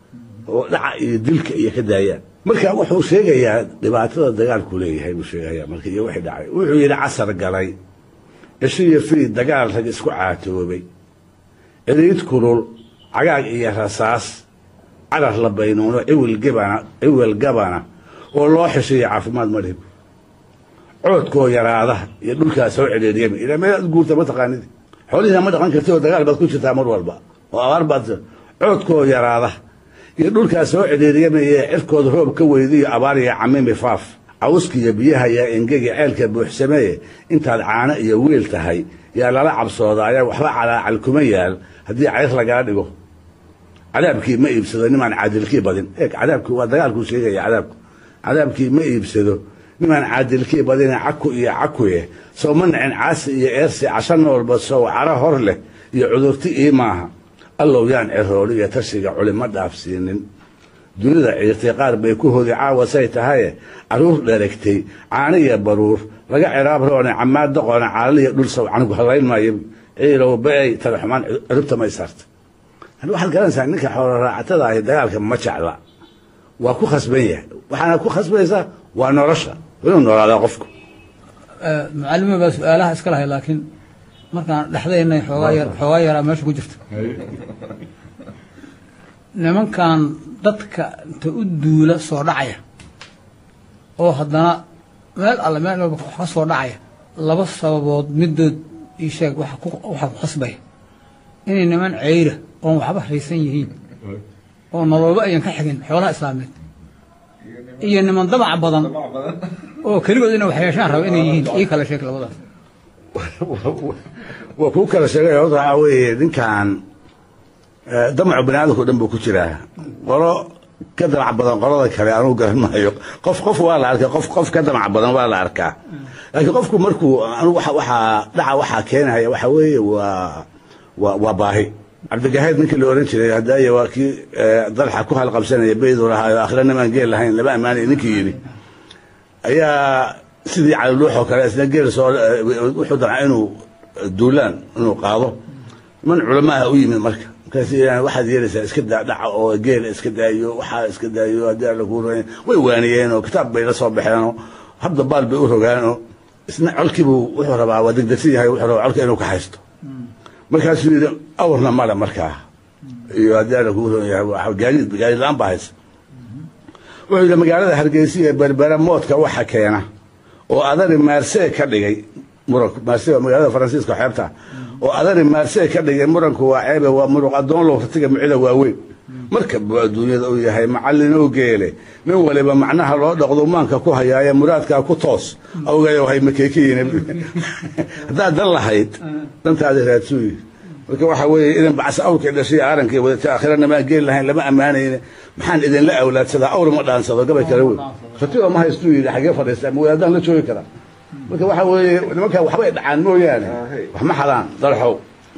oo dhaca iyo dilka iyo ka daayaan marka wuxuu sheegayaa dhibaatada dagaalku leeyahay buu sheegayaa marka iyo wixii dhacay wuxuu yidhi casar galay cisho iyo fiid dagaal rag isku caatoobay ciriid kulul cagaag iyo rasaas carar la baynuuno ciwil gabana ciwil gabana oo loo xishiyo caafimaad ma dhib coodkoo yaraada iyo dhulkaa soo cedheeriyaba ilaa meelaad guurta ma taqaanid xoolihiina ma dhaqan karti oo dagaal baad ku jirtaa mar walba oo abaar baad coodkoo yaraada iyo dhulkaa soo cedheeriyamaya cirkooda roob ka weydiyo abaar iyo camimi faaf cawska iyo biyaha yaa engegi ceelka buuxsameeye intaad caano iyo wiil tahay yaa lala cabsooda ayaa waxba calaacal kuma yaal haddii cayr lagala dhigo cadaabkii ma iibsado nimaan caadilkii badin eeg cadaabkii waa dagaalkuu sheegaya cadaabku cadaabkii ma iibsado nimaan caadilkii badine caku iyo cakuye sow ma nacin caasi iyo eersi casho noolba sow caro hor leh iyo cudurti ii maaha allow yaan cirooli iyo tashiga culima dhaafsiinin dunida ciirtay qaar bay ku hodi caawa say tahaye caruur dheragtay caano iyo baruur laga ciraab roone camaad doqone caalaliya dhul sow canugu hallayn maayo ciilow ba-ay talaxumaan ciribta may saarta waxaad garanaysaa ninka xoolo raacatada ahi dagaalka ma jecla waa ku khasban yahay waxaana ku khasbaysaa waa nolosha inuu noolaadaa qofku macalima baa su-aalaha iska lahay laakiin markaan dhexdaynay xoogaa yar xoogaa yaraa meesha ku jirta nimankan dadka inta u duula soo dhacaya oo haddana meel alle meel walba wax ka soo dhacaya laba sababood midood ii sheeg waxa ku waxa ku khasbaya inay niman ceyra oon waxba haysan yihiin oo nololba ayan ka xigin xoolaha islaameed iyo niman damac badan oo keligood inay wax yeeshaan raba inay yihiin ii kala sheeg labadaas waa kuu kala sheegay horta waxaa weeye ninkan damacu bani aadamka o dhan buu ku jiraa qolo ka damac badan qolada kale anugu garan maayo qof qof waa la arkaa qof qof ka damac badan waa la arkaa laakiin qofku markuu anu waxaa dhaca waxaa keenaya waxa weeye waa waa waa baahi cabdigahayd ninkii la oran jiray haddaaya waa kii dalxa ku halqabsanaya beydu lahaayo akhira nimaan geel lahayn lama ammaanay ninkii yidhi ayaa sidii caliluuxoo kale isna geel soo wuxuu damca inuu duulaan inuu qaado niman culamaha u yimid marka markaas waxaad yeelaysaa iska daa dhaca oo geela iska daayo waxaa iska daayo haddii alla kuu rogayn way waaniyeen oo kitaab bay la soo baxeenoo habda baal bay u rogaanoo isna colkiibuu wuxuu rabaa waa degdegsan yahay wuxuu rabaa colka inuu ka haysto markaasuu yidhi awrna male markaa iyo haddii alla kuu rogan yahay gaadiid gaadiid la-aan baa haysa wuxuu yidhi magaalada hargeysa ee berbera moodka waxa keena oo adari maarsee ka dhigay muranku maarse waa magaalada faransiiska xeebta oo adari maarsee ka dhigay muranku waa ceebe waa muruq addoon low ratiga micida waaweyn marka buu adduunyada u yahay macallin oo geele nin waliba macnaha loo dhaqdo maanka ku hayaaye muraadkaa ku toos awgayo hay makeekiyiin haddaad dan lahayd dantaada raadsuuyi marka waxaa weeye idan bacsa awrkay dhashay aarankay wadata aakhirana maan geel lahayn lama ammaanayne maxaan idinla awlaadsadaa awr ma dhaansado gabay kale wey ratiba ma haystuu yidhi xagee fadhiistaa ma wadaadaan la joogi karaa marka waxaa weeye nimankaa waxbay dhacaan mooyaane wax ma xadaan dalxow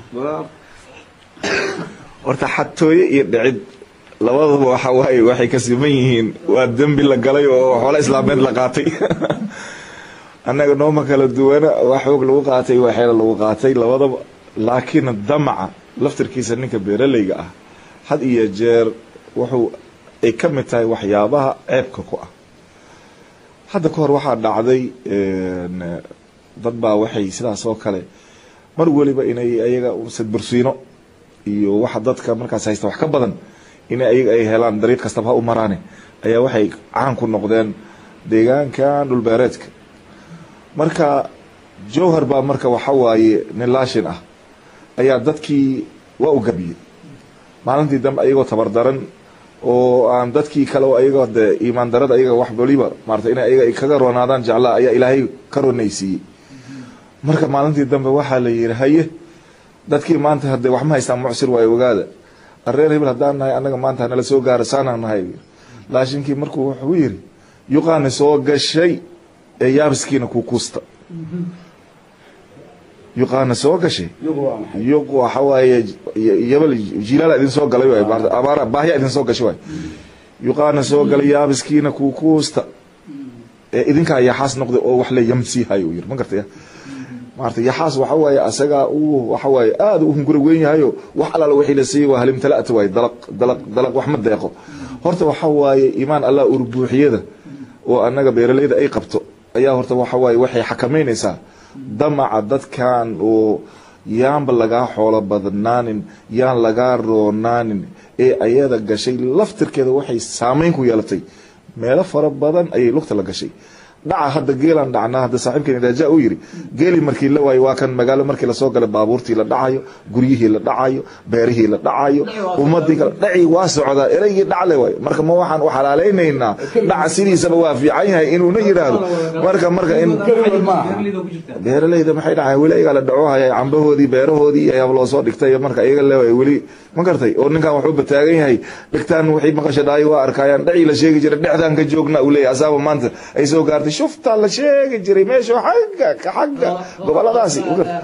horta xatooye iyo dhicid labadaba waxa waaye waxay ka siman yihiin waa dembi la galay oo xoolo islaameed la qaatay annaga nooma kala duwana waa xoog lagu qaatay waa xeelo lagu qaatay labadaba laakiin damaca laftirkiisa ninka beeralayga ah had iyo jeer wuxuu ay ka mid tahay waxyaabaha ceebka ku ah hadda ka hor waxaa dhacday dad baa waxay sidaas oo kale mar weliba inay ayaga sadbursiino iyo waxa dadka markaas haysta wax ka badan in ayaga ay helaan dariiq kastaba ha u maraane ayaa waxay caan ku noqdeen deegaankan dhulbeereedka marka jowhar baa marka waxa waaye nin laashin ah ayaa dadkii waa u gabiyey maalintii dambe ayagoo tabardaran oo aan dadkii kale oo ayaga de iimaan darada ayaga wax waliba maarata in ayaga ay kaga roonaadaan jeclaa ayaa ilaahay ka ronaysiiyey marka maalintii dambe waxaa la yihi haye dadkii maanta hadee wax ma haystaan mucsir waayo ogaada areer hebel haddaan nahay annaga maanta hanala soo gaara saanaan nahay laashinkii markuu wuxuu yiri yuqaani soo gashay ee yaabiskiina ku kuusta yuqaana soo gashay yuq waxa waaye yabal jilaala idin soo galay waay maarata abaara baahya idin soo gashay waay yuqaana soo galay yaabiskiina ku kuusta ee idinkaa yaxaas noqday oo wax le yamsiihayo uu yiri ma gartaya maarata yaxaas waxa waaye asagaa uu waxa waaye aada u hungura weyn yahayo wax alaala wixii la siiyey waa halimtala'ata waaye dalaq dalaq dalaq wax ma deeqo horta waxa waaye iimaan allah urbuuxiyada oo annaga beeralayda ay qabto ayaa horta waxa waaye waxay xakamaynaysaa damaca dadkan oo yaanba lagaa xoolo badnaanin yaan lagaa roonaanin ee ayada gashay laftirkeeda waxay saameyn ku yeelatay meelo fara badan ayay lugta la gashay dhaca hadda geelaan dhacnaa hadda saaxiibkeen raaja uu yiri geeli markii la waayo waa kan magaalo markii lasoo galay baabuurtii la dhacayo guryihii la dhacayo beerihii la dhacayo ummadii kale dhacii waa socdaa ereygii dhacle waayo marka ma waxaan u xalaalaynaynaa dhaca sidiisaba waa fiican yahay inuuna yidhaahdo marka marka in beeralayda maxay dhacay weli ayagaa la dhaco haya cambahoodii beerahoodii ayaa loo soo dhigtay marka iyaga leewaay weli ma gartay oo ninkan wuxuu bataagan yahay dhigtaan wixii maqasha dhaayo waa arkayaan dhacii la sheegi jiray dhexdaan ka joogna uu leeyahay asaaba maanta ay soo gaartay shuftaa la sheegi jiray meesha xagga ka xagga goboladaasi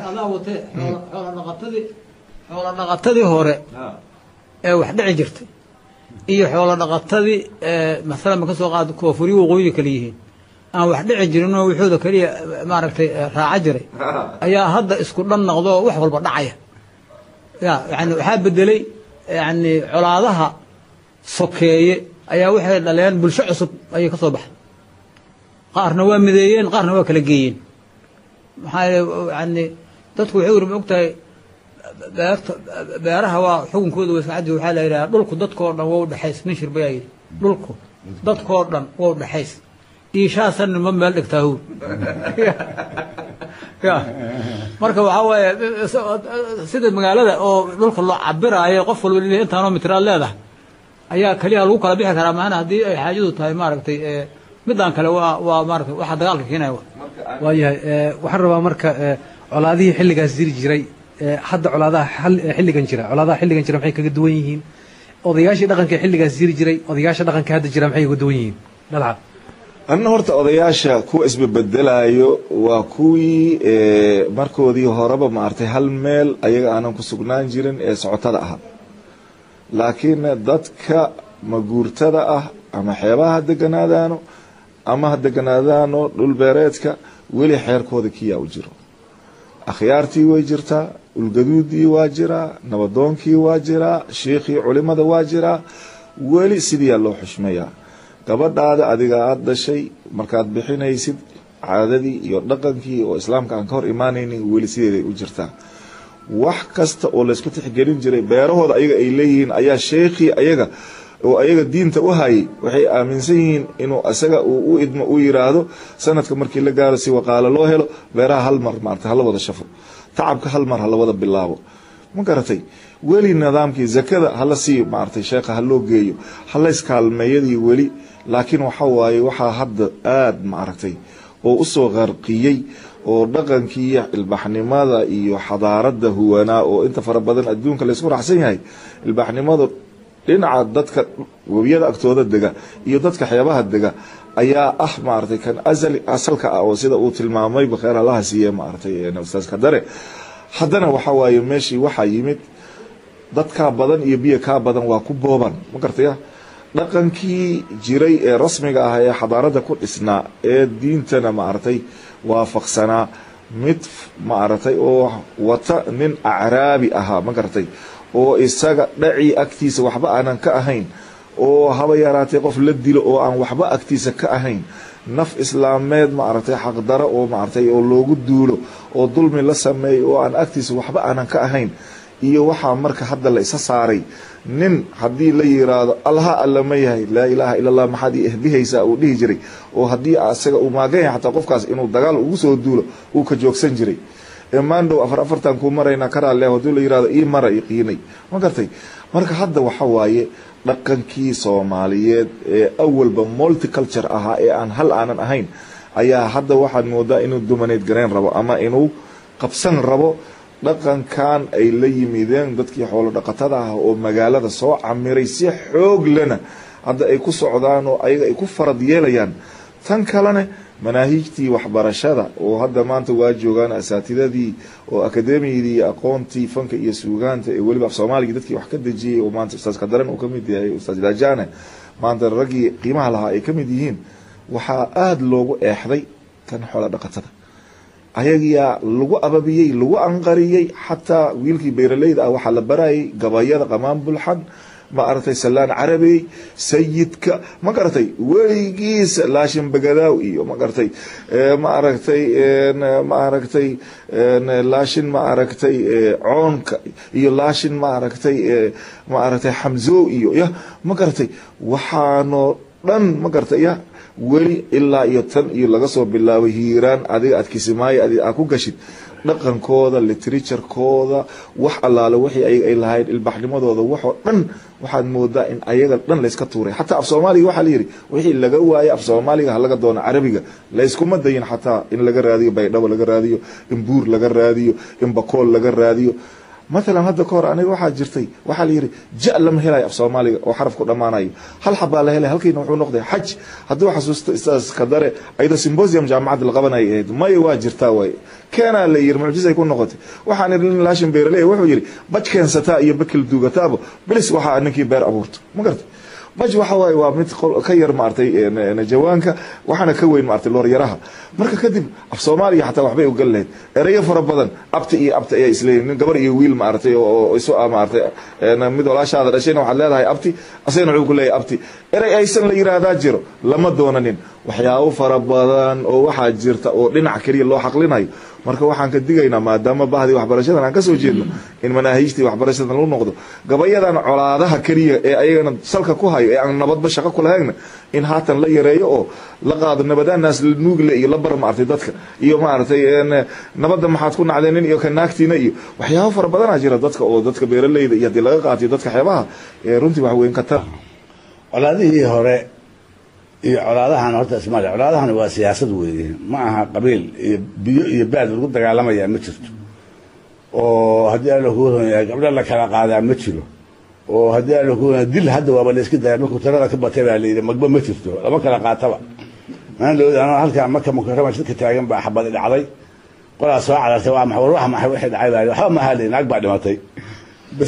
xoolo dhaqatadii hore ee wax dhici jirtay iyo xoolo dhaqatadii masalan ma ka soo qaado kuwa furyo waqooyi kale yihiin aan wax dhici jirin oo wuxuuda keliya maaragtay raaca jiray ayaa hadda isku dhan noqdo oo wax walba dhacaya ya yani waxaa bedelay yani colaadaha sokeeye ayaa waxay dhaleen bulsho cusub ayay ka soo baxday qaarna waa mideeyeen qaarna waa kala geeyeen maxaa yani dadku waxay weri ma ogtahay beerta beeraha waa xukunkooda waskacadi waxaa la yidhaha dhulku dadkoo dhan waa udhexays nin shirbayaa yidhi dhulku dadkoo dhan waa udhexays iishaasan ma meel dhigtaa hur ya marka waxaa waaye sida magaalada oo dhulka loo cabiraayo qof walba l intaanoo mitiraad leedahay ayaa keliya lagu kala bixi karaa maana haddii ay xaajadu tahay maaragtay midaan kale waa waa maarata waxa dagaalka keenaya waayahay waxaan rabaa marka colaadihii xilligaas jiri jiray hadda colaadaha xilligan jira colaadaha xilligan jira maxay kaga duwan yihiin odayaashii dhaqanka xilligaas jiri jiray odayaasha dhaqanka hadda jira maxay kaga duwan yihiin dhalca anna horta odayaasha kuwa isbabedelayo waa kuwii markoodii horeba maartay hal meel ayaga aanan ku sugnaan jirin ee socotada ahaa laakiin dadka maguurtada ah ama xeebaha ha deganaadaano ama ha deganaadaano dhulbeereedka weli xeerkooda kiyaa u jiro akhyaartii way jirtaa ulgaduudii waa jiraa nabadoonkii waa jiraa shiikhii culimada waa jiraa weli sidiiyaa loo xushmayaa gabadhaada adiga aada dhashay markaad bixinaysid caadadii iyo dhaqankii oo islaamka aan ka hor imaanaynin weli sideeday u jirtaa wax kasta oo laysku tixgelin jiray beerahooda ayaga ay leeyihiin ayaa sheekhii ayaga oo ayaga diinta u hayay waxay aaminsan yihiin inuu isaga uu u idmo u yiraahdo sanadka markii la gaaro si waqaalo loo helo beeraha hal mar maarata hala wada shafo tacabka hal mar hala wada bilaabo ma garatay weli nidaamkii zakada hala sii maaragtay sheekha ha loo geeyo halayskaalmeeyadii weli laakiin waxa waaye waxaa hadda aada maaragtay oo usoo qarqiyey oo dhaqankii ilbaxnimada iyo xadaaradda huwanaa oo inta fara badan adduunka laysku raacsan yahay ilbaxnimadu dhinaca dadka webiyada agtooda dega iyo dadka xeebaha dega ayaa ah maaragtay kan asali asalka ah oo sida uu tilmaamayba kheer allaha siiye maaragtay ustaas kadare haddana waxa waaye meeshii waxaa yimid dadkaa badan iyo biyo kaa badan waa ku booban ma gartaya dhaqankii jiray ee rasmiga ah ee xadaaradda ku dhisnaa ee diintana maaragtay waafaqsanaa mid maaragtay oo wata nin acraabi ahaa ma garatay oo isaga dhacii agtiisa waxba aanan ka ahayn oo haba yaraatay qof la dilo oo aan waxba agtiisa ka ahayn naf islaameed maaragtay xaqdaro oo maaragtay oo loogu duulo oo dulmi la sameeyo oo aan agtiisa waxba aanan ka ahayn iyo waxaa marka hadda la isa saaray nin haddii la yiraahdo allaha alla ma yahay laa ilaaha ila allah maxaad ii ehbihaysaa uu dhihi jiray oo haddii asaga uu maagan yahay xataa qofkaas inuu dagaal ugu soo duulo uu ka joogsan jiray maandhow afar afartan kuu maraynaa karaale haddii la yirahdo ii mara i qiinay ma gartay marka hadda waxa waaye dhaqankii soomaaliyeed ee awalba multiculture ahaa ee aan hal aanan ahayn ayaa hadda waxaad moodaa inuu dumaneyd garayn rabo ama inuu qabsan rabo dhaqankan ay la yimideen dadkii xoolo dhaqatada ah oo magaalada soo camiray si xoog lena hadda ay ku socdaan oo ayaga ay ku farad yeelayaan tan kalena manaahiijtii waxbarashada oo hadda maanta waa joogaan asaatidadii oo akademiyadii iyo aqoontii fanka iyo suugaanta ee weliba af soomaaliga dadkii wax ka dejiyey oo maanta ustaas kadaran uu ka mid yahay ustaas daajane maanta raggii qiimaha lahaa ay ka mid yihiin waxaa aada loogu eexday kan xoolo dhaqatada ayagiyaa lagu ababiyey lagu anqariyey xataa wiilkii beeraleyda ah waxaa la barayay gabayada qamaan bulxan ma aragtay salaan carabey sayidka ma garatay weligiisa laashin bagadaaw iyo ma garatay ma aragtay ma aragtay laashin ma aragtay coonka iyo laashin ma aragtay ma aragtay xamzow iyo ya ma garatay waxaanoo dhan ma garatay ya weli ilaa iyo tan iyo laga soo bilaabay hiiraan adiga aad kisimaayo adi aad ku gashid dhaqankooda literaturkooda wax allaale wixii ayaga ay lahayd ilbaxnimadooda waxoo dhan waxaad moodaa in ayaga dhan layska tuuray xataa af soomaaliga waxaa layidhi wixii laga waayo af soomaaliga ha laga doono carabiga layskuma dayin xataa in laga raadiyo baydhabo laga raadiyo in buur laga raadiyo in bakool laga raadiyo maalan hadda ka hor aniga waxaa jirtay waxaa layidhi ja lama helayo af soomaaliga oo xaraf ku dhammaanayo hal xabaa la helay halkiina wuxuu noqday xaj hadduu xasuusto istaas kadare ayadoo symbosium jaamacadda la qabanaya ahayd maya waa jirtaa waay keenaa la yidhi mucjisay ku noqotay waxaan idhi nin laashin beeraley wuxuu yidhi baj keensataa iyo bakil duugataaba bilis waxaa ninkii beer abuurto ma gartay baj waxa waaye waa mid ka yar maartay jawaanka waxaana ka weyn maartay looryaraha marka kadib af soomaaliya xataa waxbay ugal lahayd erayo fara badan abti iyo abti ayaa isleeyihin nin gabar iyo wiil maartay oo isu maartay mid walaashaada dhashayna waxaad leedahay abti asagana wuxuu ku leeyahay abti erey aysan la yiraahdaa jiro lama doonanin waxyaabo fara badan oo waxaa jirta oo dhinac keliya loo xaqlinayo marka waxaan ka digaynaa maadaama bahdii waxbarashadan aan kasoo jeedno in manaahiijtii waxbarashadan lagu noqdo gabayadan colaadaha keliya ee ayagana salka ku hayo ee aan nabadba shaqo ku lahaynna in haatan la yareeyo oo la qaado nabadaanaas la nuugle iyo la bar maartay dadka iyo maaragtay nabadda maxaad ku nacdeenin iyo ka naagtiina iyo waxyaabo fara badanaa jira dadka oo dadka beeraleyda iyo haddii laga qaatiyo dadka xeebaha runtii wax weyn ka tar colaadihii hore iyo colaadahan horta ismaali colaadahan waa siyaasad weeye ma aha qabiil iyo biyo iyo baad lagu dagaalamayaa ma jirto oo haddii alla kuu runyahay gabdho la kala qaadaa ma jiro oo haddii alla kuu runyahay dil hadda waaba la iska daya markuu tirada ka batay baa layidhi magba ma jirto lama kala qaataba maan looda anoo halkaa marka mukarama shidka taagan baa xabadi dhacday qolaa soo carartay waa maxay war wax maxay wixii dhacay baa waxba ma hali naag baa dhimatay bas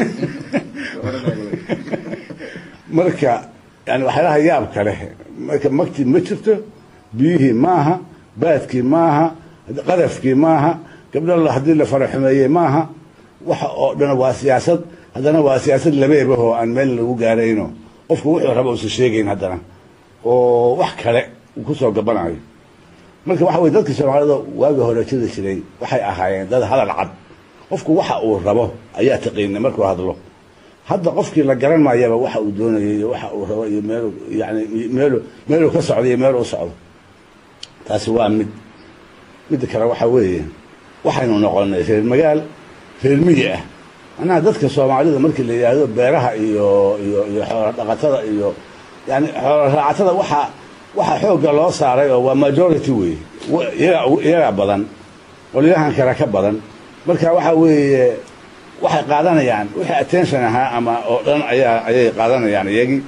marka yani waxyaalaha yaabka leh marka magti ma jirto biyihii maaha baadkii maaha qadafkii maaha gabdho haddii la faraxumeeyey maaha waxa oo dhan waa siyaasad haddana waa siyaasad labeebahoo aan meel lagu gaarayno qofku wuxuu raba usa sheegayn haddana oo wax kale uu kusoo gabanayo marka waxa weye dadka soomaalida waagi hore jiri jiray waxay ahaayeen dad hadal cad qofku waxa uu rabo ayaa taqiinay markuu hadlo hadda qofkii la garan maayaba waxa uu doonayay iyo waxa uu rabo iyo meel yani meel meeluu ka socdo iyo meel u socdo taasi waa mid midda kale waxa weeye waxaynu noqonay reer magaal reer miyi ah macnaha dadka soomaalida markii la yidhaahdo beeraha iyo iyo iyo xoolo dhaqatada iyo yani xoolo raacatada waxa waxa xoogga loo saaray oo waa majority weeye iyagaa iyagaa badan qolyahan kale ka badan marka waxa weeye waxay qaadanayaan wixii attention ahaa ama oo dhan ayaa ayay qaadanayaan iyagii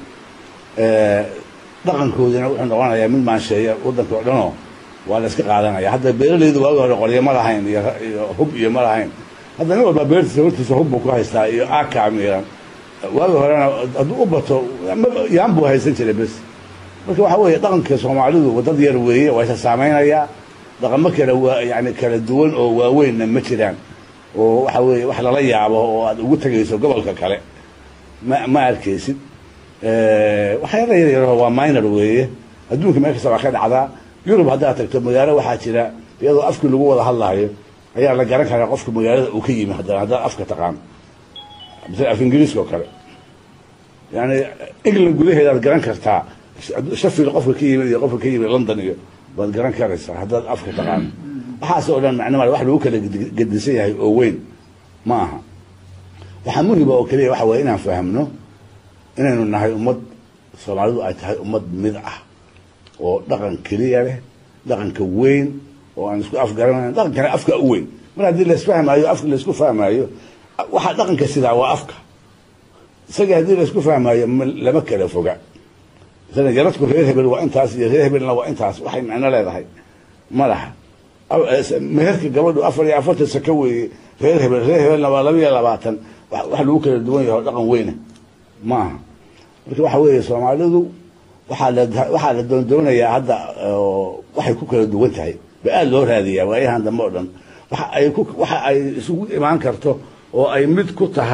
dhaqankoodina wuxuu noqonayaa mid maansheeya waddanka oo dhanoo waa la iska qaadanaya hadda beeralaydu waagi hore qoryo ma lahayn iyo iyo hub iyo ma lahayn hadda nin walba beertiisa hortiisa hub buu ku haystaa iyo aka miiran waagi horena hadduu u bato yaan buu haysan jiray bes marka waxa weeye dhaqanka soomaalidu dad yar weeye waa isa saameynayaa dhaqamo kale waa yani kala duwan oo waaweynna ma jiraan oo waxa weeye wax lala yaabo oo aad ugu tegayso gobolka kale ma ma arkaysid waxyaala yar yaroo waa minor weeye adduunka meel kasta waa ka dhacdaa yurub haddaad tagto magaalo waxaa jira iyadoo afkii lagu wada hadlayo ayaa la garan karaa qofka magaalada uu ka yimi haddana haddaad afka taqaan misal af ingiriiska oo kale yani england gudaheedaad garan kartaa shafil qofka ka yimid iyo qofka ka yimid london iyo waad garan karaysaa haddaad afka taqaan waxaas oo dhan macno male wax lagu kala gedisan yahay oo weyn ma aha waxaa muhiba oo keliya waxa waye inaan fahamno inaynu nahay ummad soomaalidu ay tahay ummad mid ah oo dhaqan keliya leh dhaqanka weyn oo aan isku afgaranayn dhaqankana afka u weyn mar haddii laisfahmaayo afka laisku fahmaayo waxa dhaqanka sidaa waa afka isaga haddii laisku fahmaayo lama kala foga masalan yaradku reer hebel waa intaas iyo reer hebelna waa intaas waxay macno leedahay ma laha meherka gabadhu afar iyo afartan saka weeye reer hebel reer hebelna waa laba iyo labaatan wax lagu kala duwan yaho dhaqan weyna ma aha marka waxa weeye soomaalidu waxaa la waxaa la doondoonayaa hadda waxay ku kala duwan tahay ba aada loo raadiyaa waayahan dambe oo dhan waxa ay ku waxa ay isugu imaan karto oo ay mid ku tahay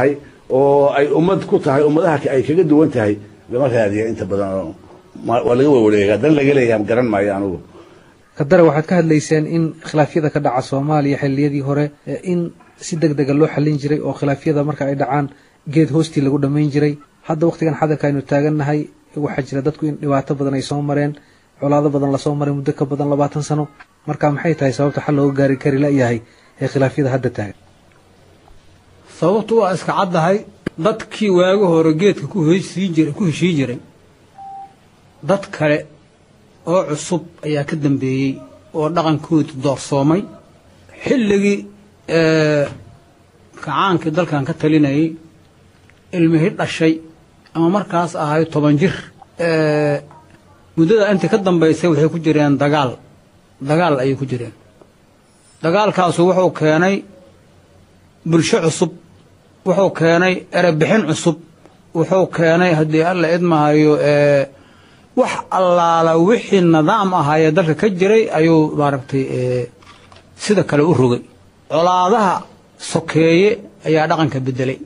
oo ay ummad ku tahay ummadaha ay kaga duwan tahay lama raadiya inta badan oo waa laga wawareegaa dan laga leeyaha garan maayo anugu kadare waxaad ka hadlayseen in khilaafyada ka dhaca soomaaliya xilliyadii hore in si deg dega loo xallin jiray oo khilaafyada marka ay dhacaan geed hoostii lagu dhammayn jiray hadda wakhtigan xadarka aynu taagannahay waxaa jira dadku in dhibaato badan ay soo mareen colaado badan lasoo maray muddo ka badan labaatan sano marka maxay tahay sababta xal looga gaari kari layahay ee khilaafyada hadda taagan sababtu waa iska caddahay dadkii waaga hore geedka ku hesii jira ku heshii jiray dad kale oo cusub ayaa ka dambeeyey oo dhaqankooda doorsoomay xilligii kacaankii dalkan ka talinayay ilmihii dhashay ama markaas ahay toban jir muddada intii ka dambaysay waxay ku jireen dagaal dagaal ayay ku jireen dagaalkaasu wuxuu keenay bulsho cusub wuxuu keenay erebixin cusub wuxuu keenay haddii alla idmahayo wax allaala wixii nidaam ahaayee dalka ka jiray ayuu maaragtay sida kale u rogay colaadaha sokeeye ayaa dhaqanka beddelay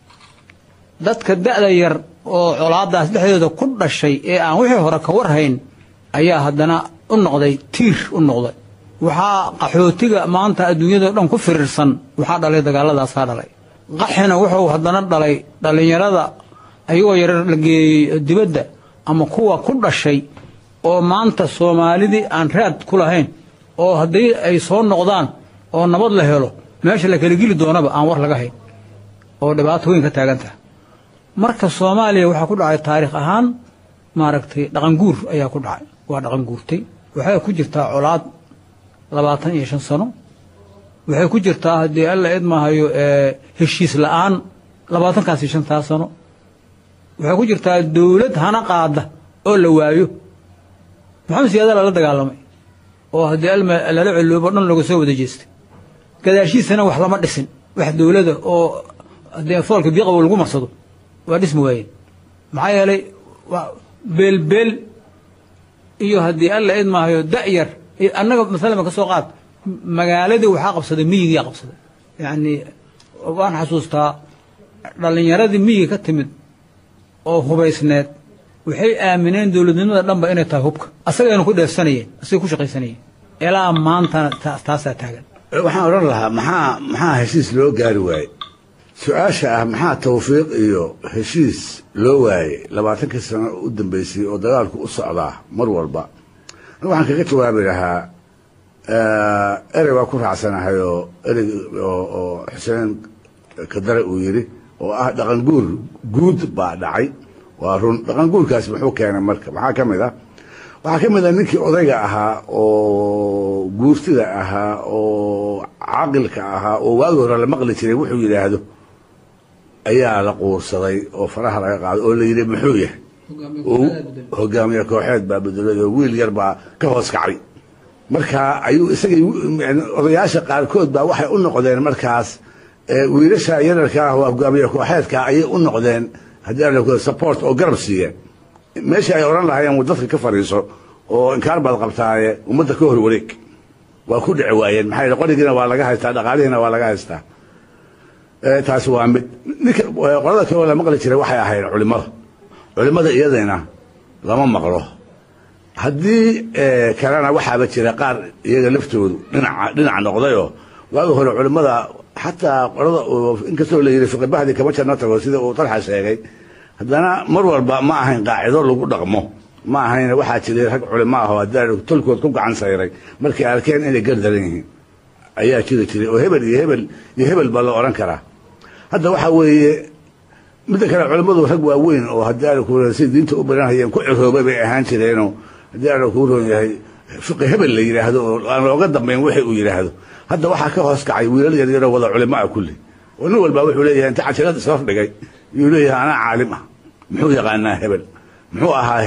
dadka da'da yar oo colaadaas dhexdooda ku dhashay ee aan wixii hore ka warhayn ayaa haddana u noqday tiir u noqday waxaa qaxootiga maanta adduunyadao dhan ku firirsan waxaa dhalay dagaaladaasaa dhalay qaxina wuxuu haddana dhalay dhallinyarada ayagoo yarar la geeyey dibadda ama kuwa ku dhashay oo maanta soomaalidii aan raad ku lahayn oo haddii ay soo noqdaan oo nabad la helo meesha la kala geli doonaba aan war laga hayn oo dhibaato weyn ka taagan taha marka soomaaliya waxaa ku dhacay taariikh ahaan maaragtay dhaqanguur ayaa ku dhacay waa dhaqan guurtay waxay ku jirtaa colaad labaatan iyo shan sano waxay ku jirtaa haddii alla idmahayo heshiis la'aan labaatankaas iyo shantaas sano waxay ku jirtaa dowlad hana qaada oo la waayo maxamed siyaada lala dagaalamay oo haddii alma lala celoobo dhan looga soo wada jeestay gadaashiisana wax lama dhisin wax dowlada oo haddii foolka biiqabo lagu marsado waa dhismi waayeen maxaa yeelay beelbeel iyo haddii alla idmaahayo da'yar annaga masalama ka soo qaad magaaladii waxaa qabsaday miyigiyaa qabsaday yacnii waan xasuustaa dhallinyaradii miyiga ka timid oo hubaysneed waxay aamineen dowladnimada dhanba inay tahay hubka asagaynu ku dheefsanayeen asagay ku shaqaysanayeen ilaa maantana taasaa taagan waxaan odhan lahaa maxaa maxaa heshiis loo gaari waayey su-aasha ah maxaa tawfiiq iyo heshiis loo waayey labaatankii sano u dambeysay oo dagaalku u socdaa mar walba waxaan kaga jawaabi lahaa erey waa ku raacsanahay oo erey oo xuseen kadare uu yidhi oo ah dhaqan guur guud baa dhacay waa run dhaqan guurkaasi muxuu keenay marka maxaa ka mid ah waxaa ka mid ah ninkii odayga ahaa oo guurtida ahaa oo caqilka ahaa oo waagi hore la maqli jiray wuxuu yidhaahdo ayaa la quursaday oo faraha laga qaaday oo la yidhi muxuu yahay hogaamiye kooxeed baa bedelay oo wiil yar baa ka hoos kacay marka ayuu isagii odayaasha qaarkood baa waxay u noqdeen markaas wiilasha yararka ah oo hogaamiye kooxeedka ayay u noqdeen haddii ala support oo garab siiyeen meeshii ay odhan lahaayeen dadka ka fadhiiso oo inkaar baad qabtaaye ummadda ka hor wareeg waa ku dhici waayeen maxaa yidhi qorigiina waa laga haystaa dhaqaalihiina waa laga haystaa taasi waa mid ninka qolada kaloo la maqli jiray waxay ahayd culimada culimada iyadayna lama maqlo haddii kalena waxaaba jira qaar iyaga laftoodu dhinaca dhinac noqdayoo waagi hore culimada xataa qolada inkastoo la yidhi fiqibahdii kama janno tago sida uu talxa sheegay haddana mar walba ma ahayn qaacido lagu dhaqmo ma ahayn waxaa jiray rag culimo ah oo haddii tolkood ku gacan sayray markay arkeen inay gardaran yihiin ayaa jiri jiray oo hebel iyo hebel iyo hebel baa la odhan karaa hadda waxaa weeye midda kale culimmadu rag waaweyn oo haddii ala kuu si diinta u baranhayeen ku ciroobay bay ahaan jireenoo haddii ala kuu roon yahay fiqi hebel la yidhaahdo oo aan looga dambayn wixii uu yidhaahdo hadda waxaa ka hoos kacay wiilal yaryaroo wada culimo ah kulli oo nin walba wuxuu leeyahay inta cajirada isfaf dhigay yuu leeyahay anaa caalim ah muxuu yaqaanaa hebel muxuu ahaa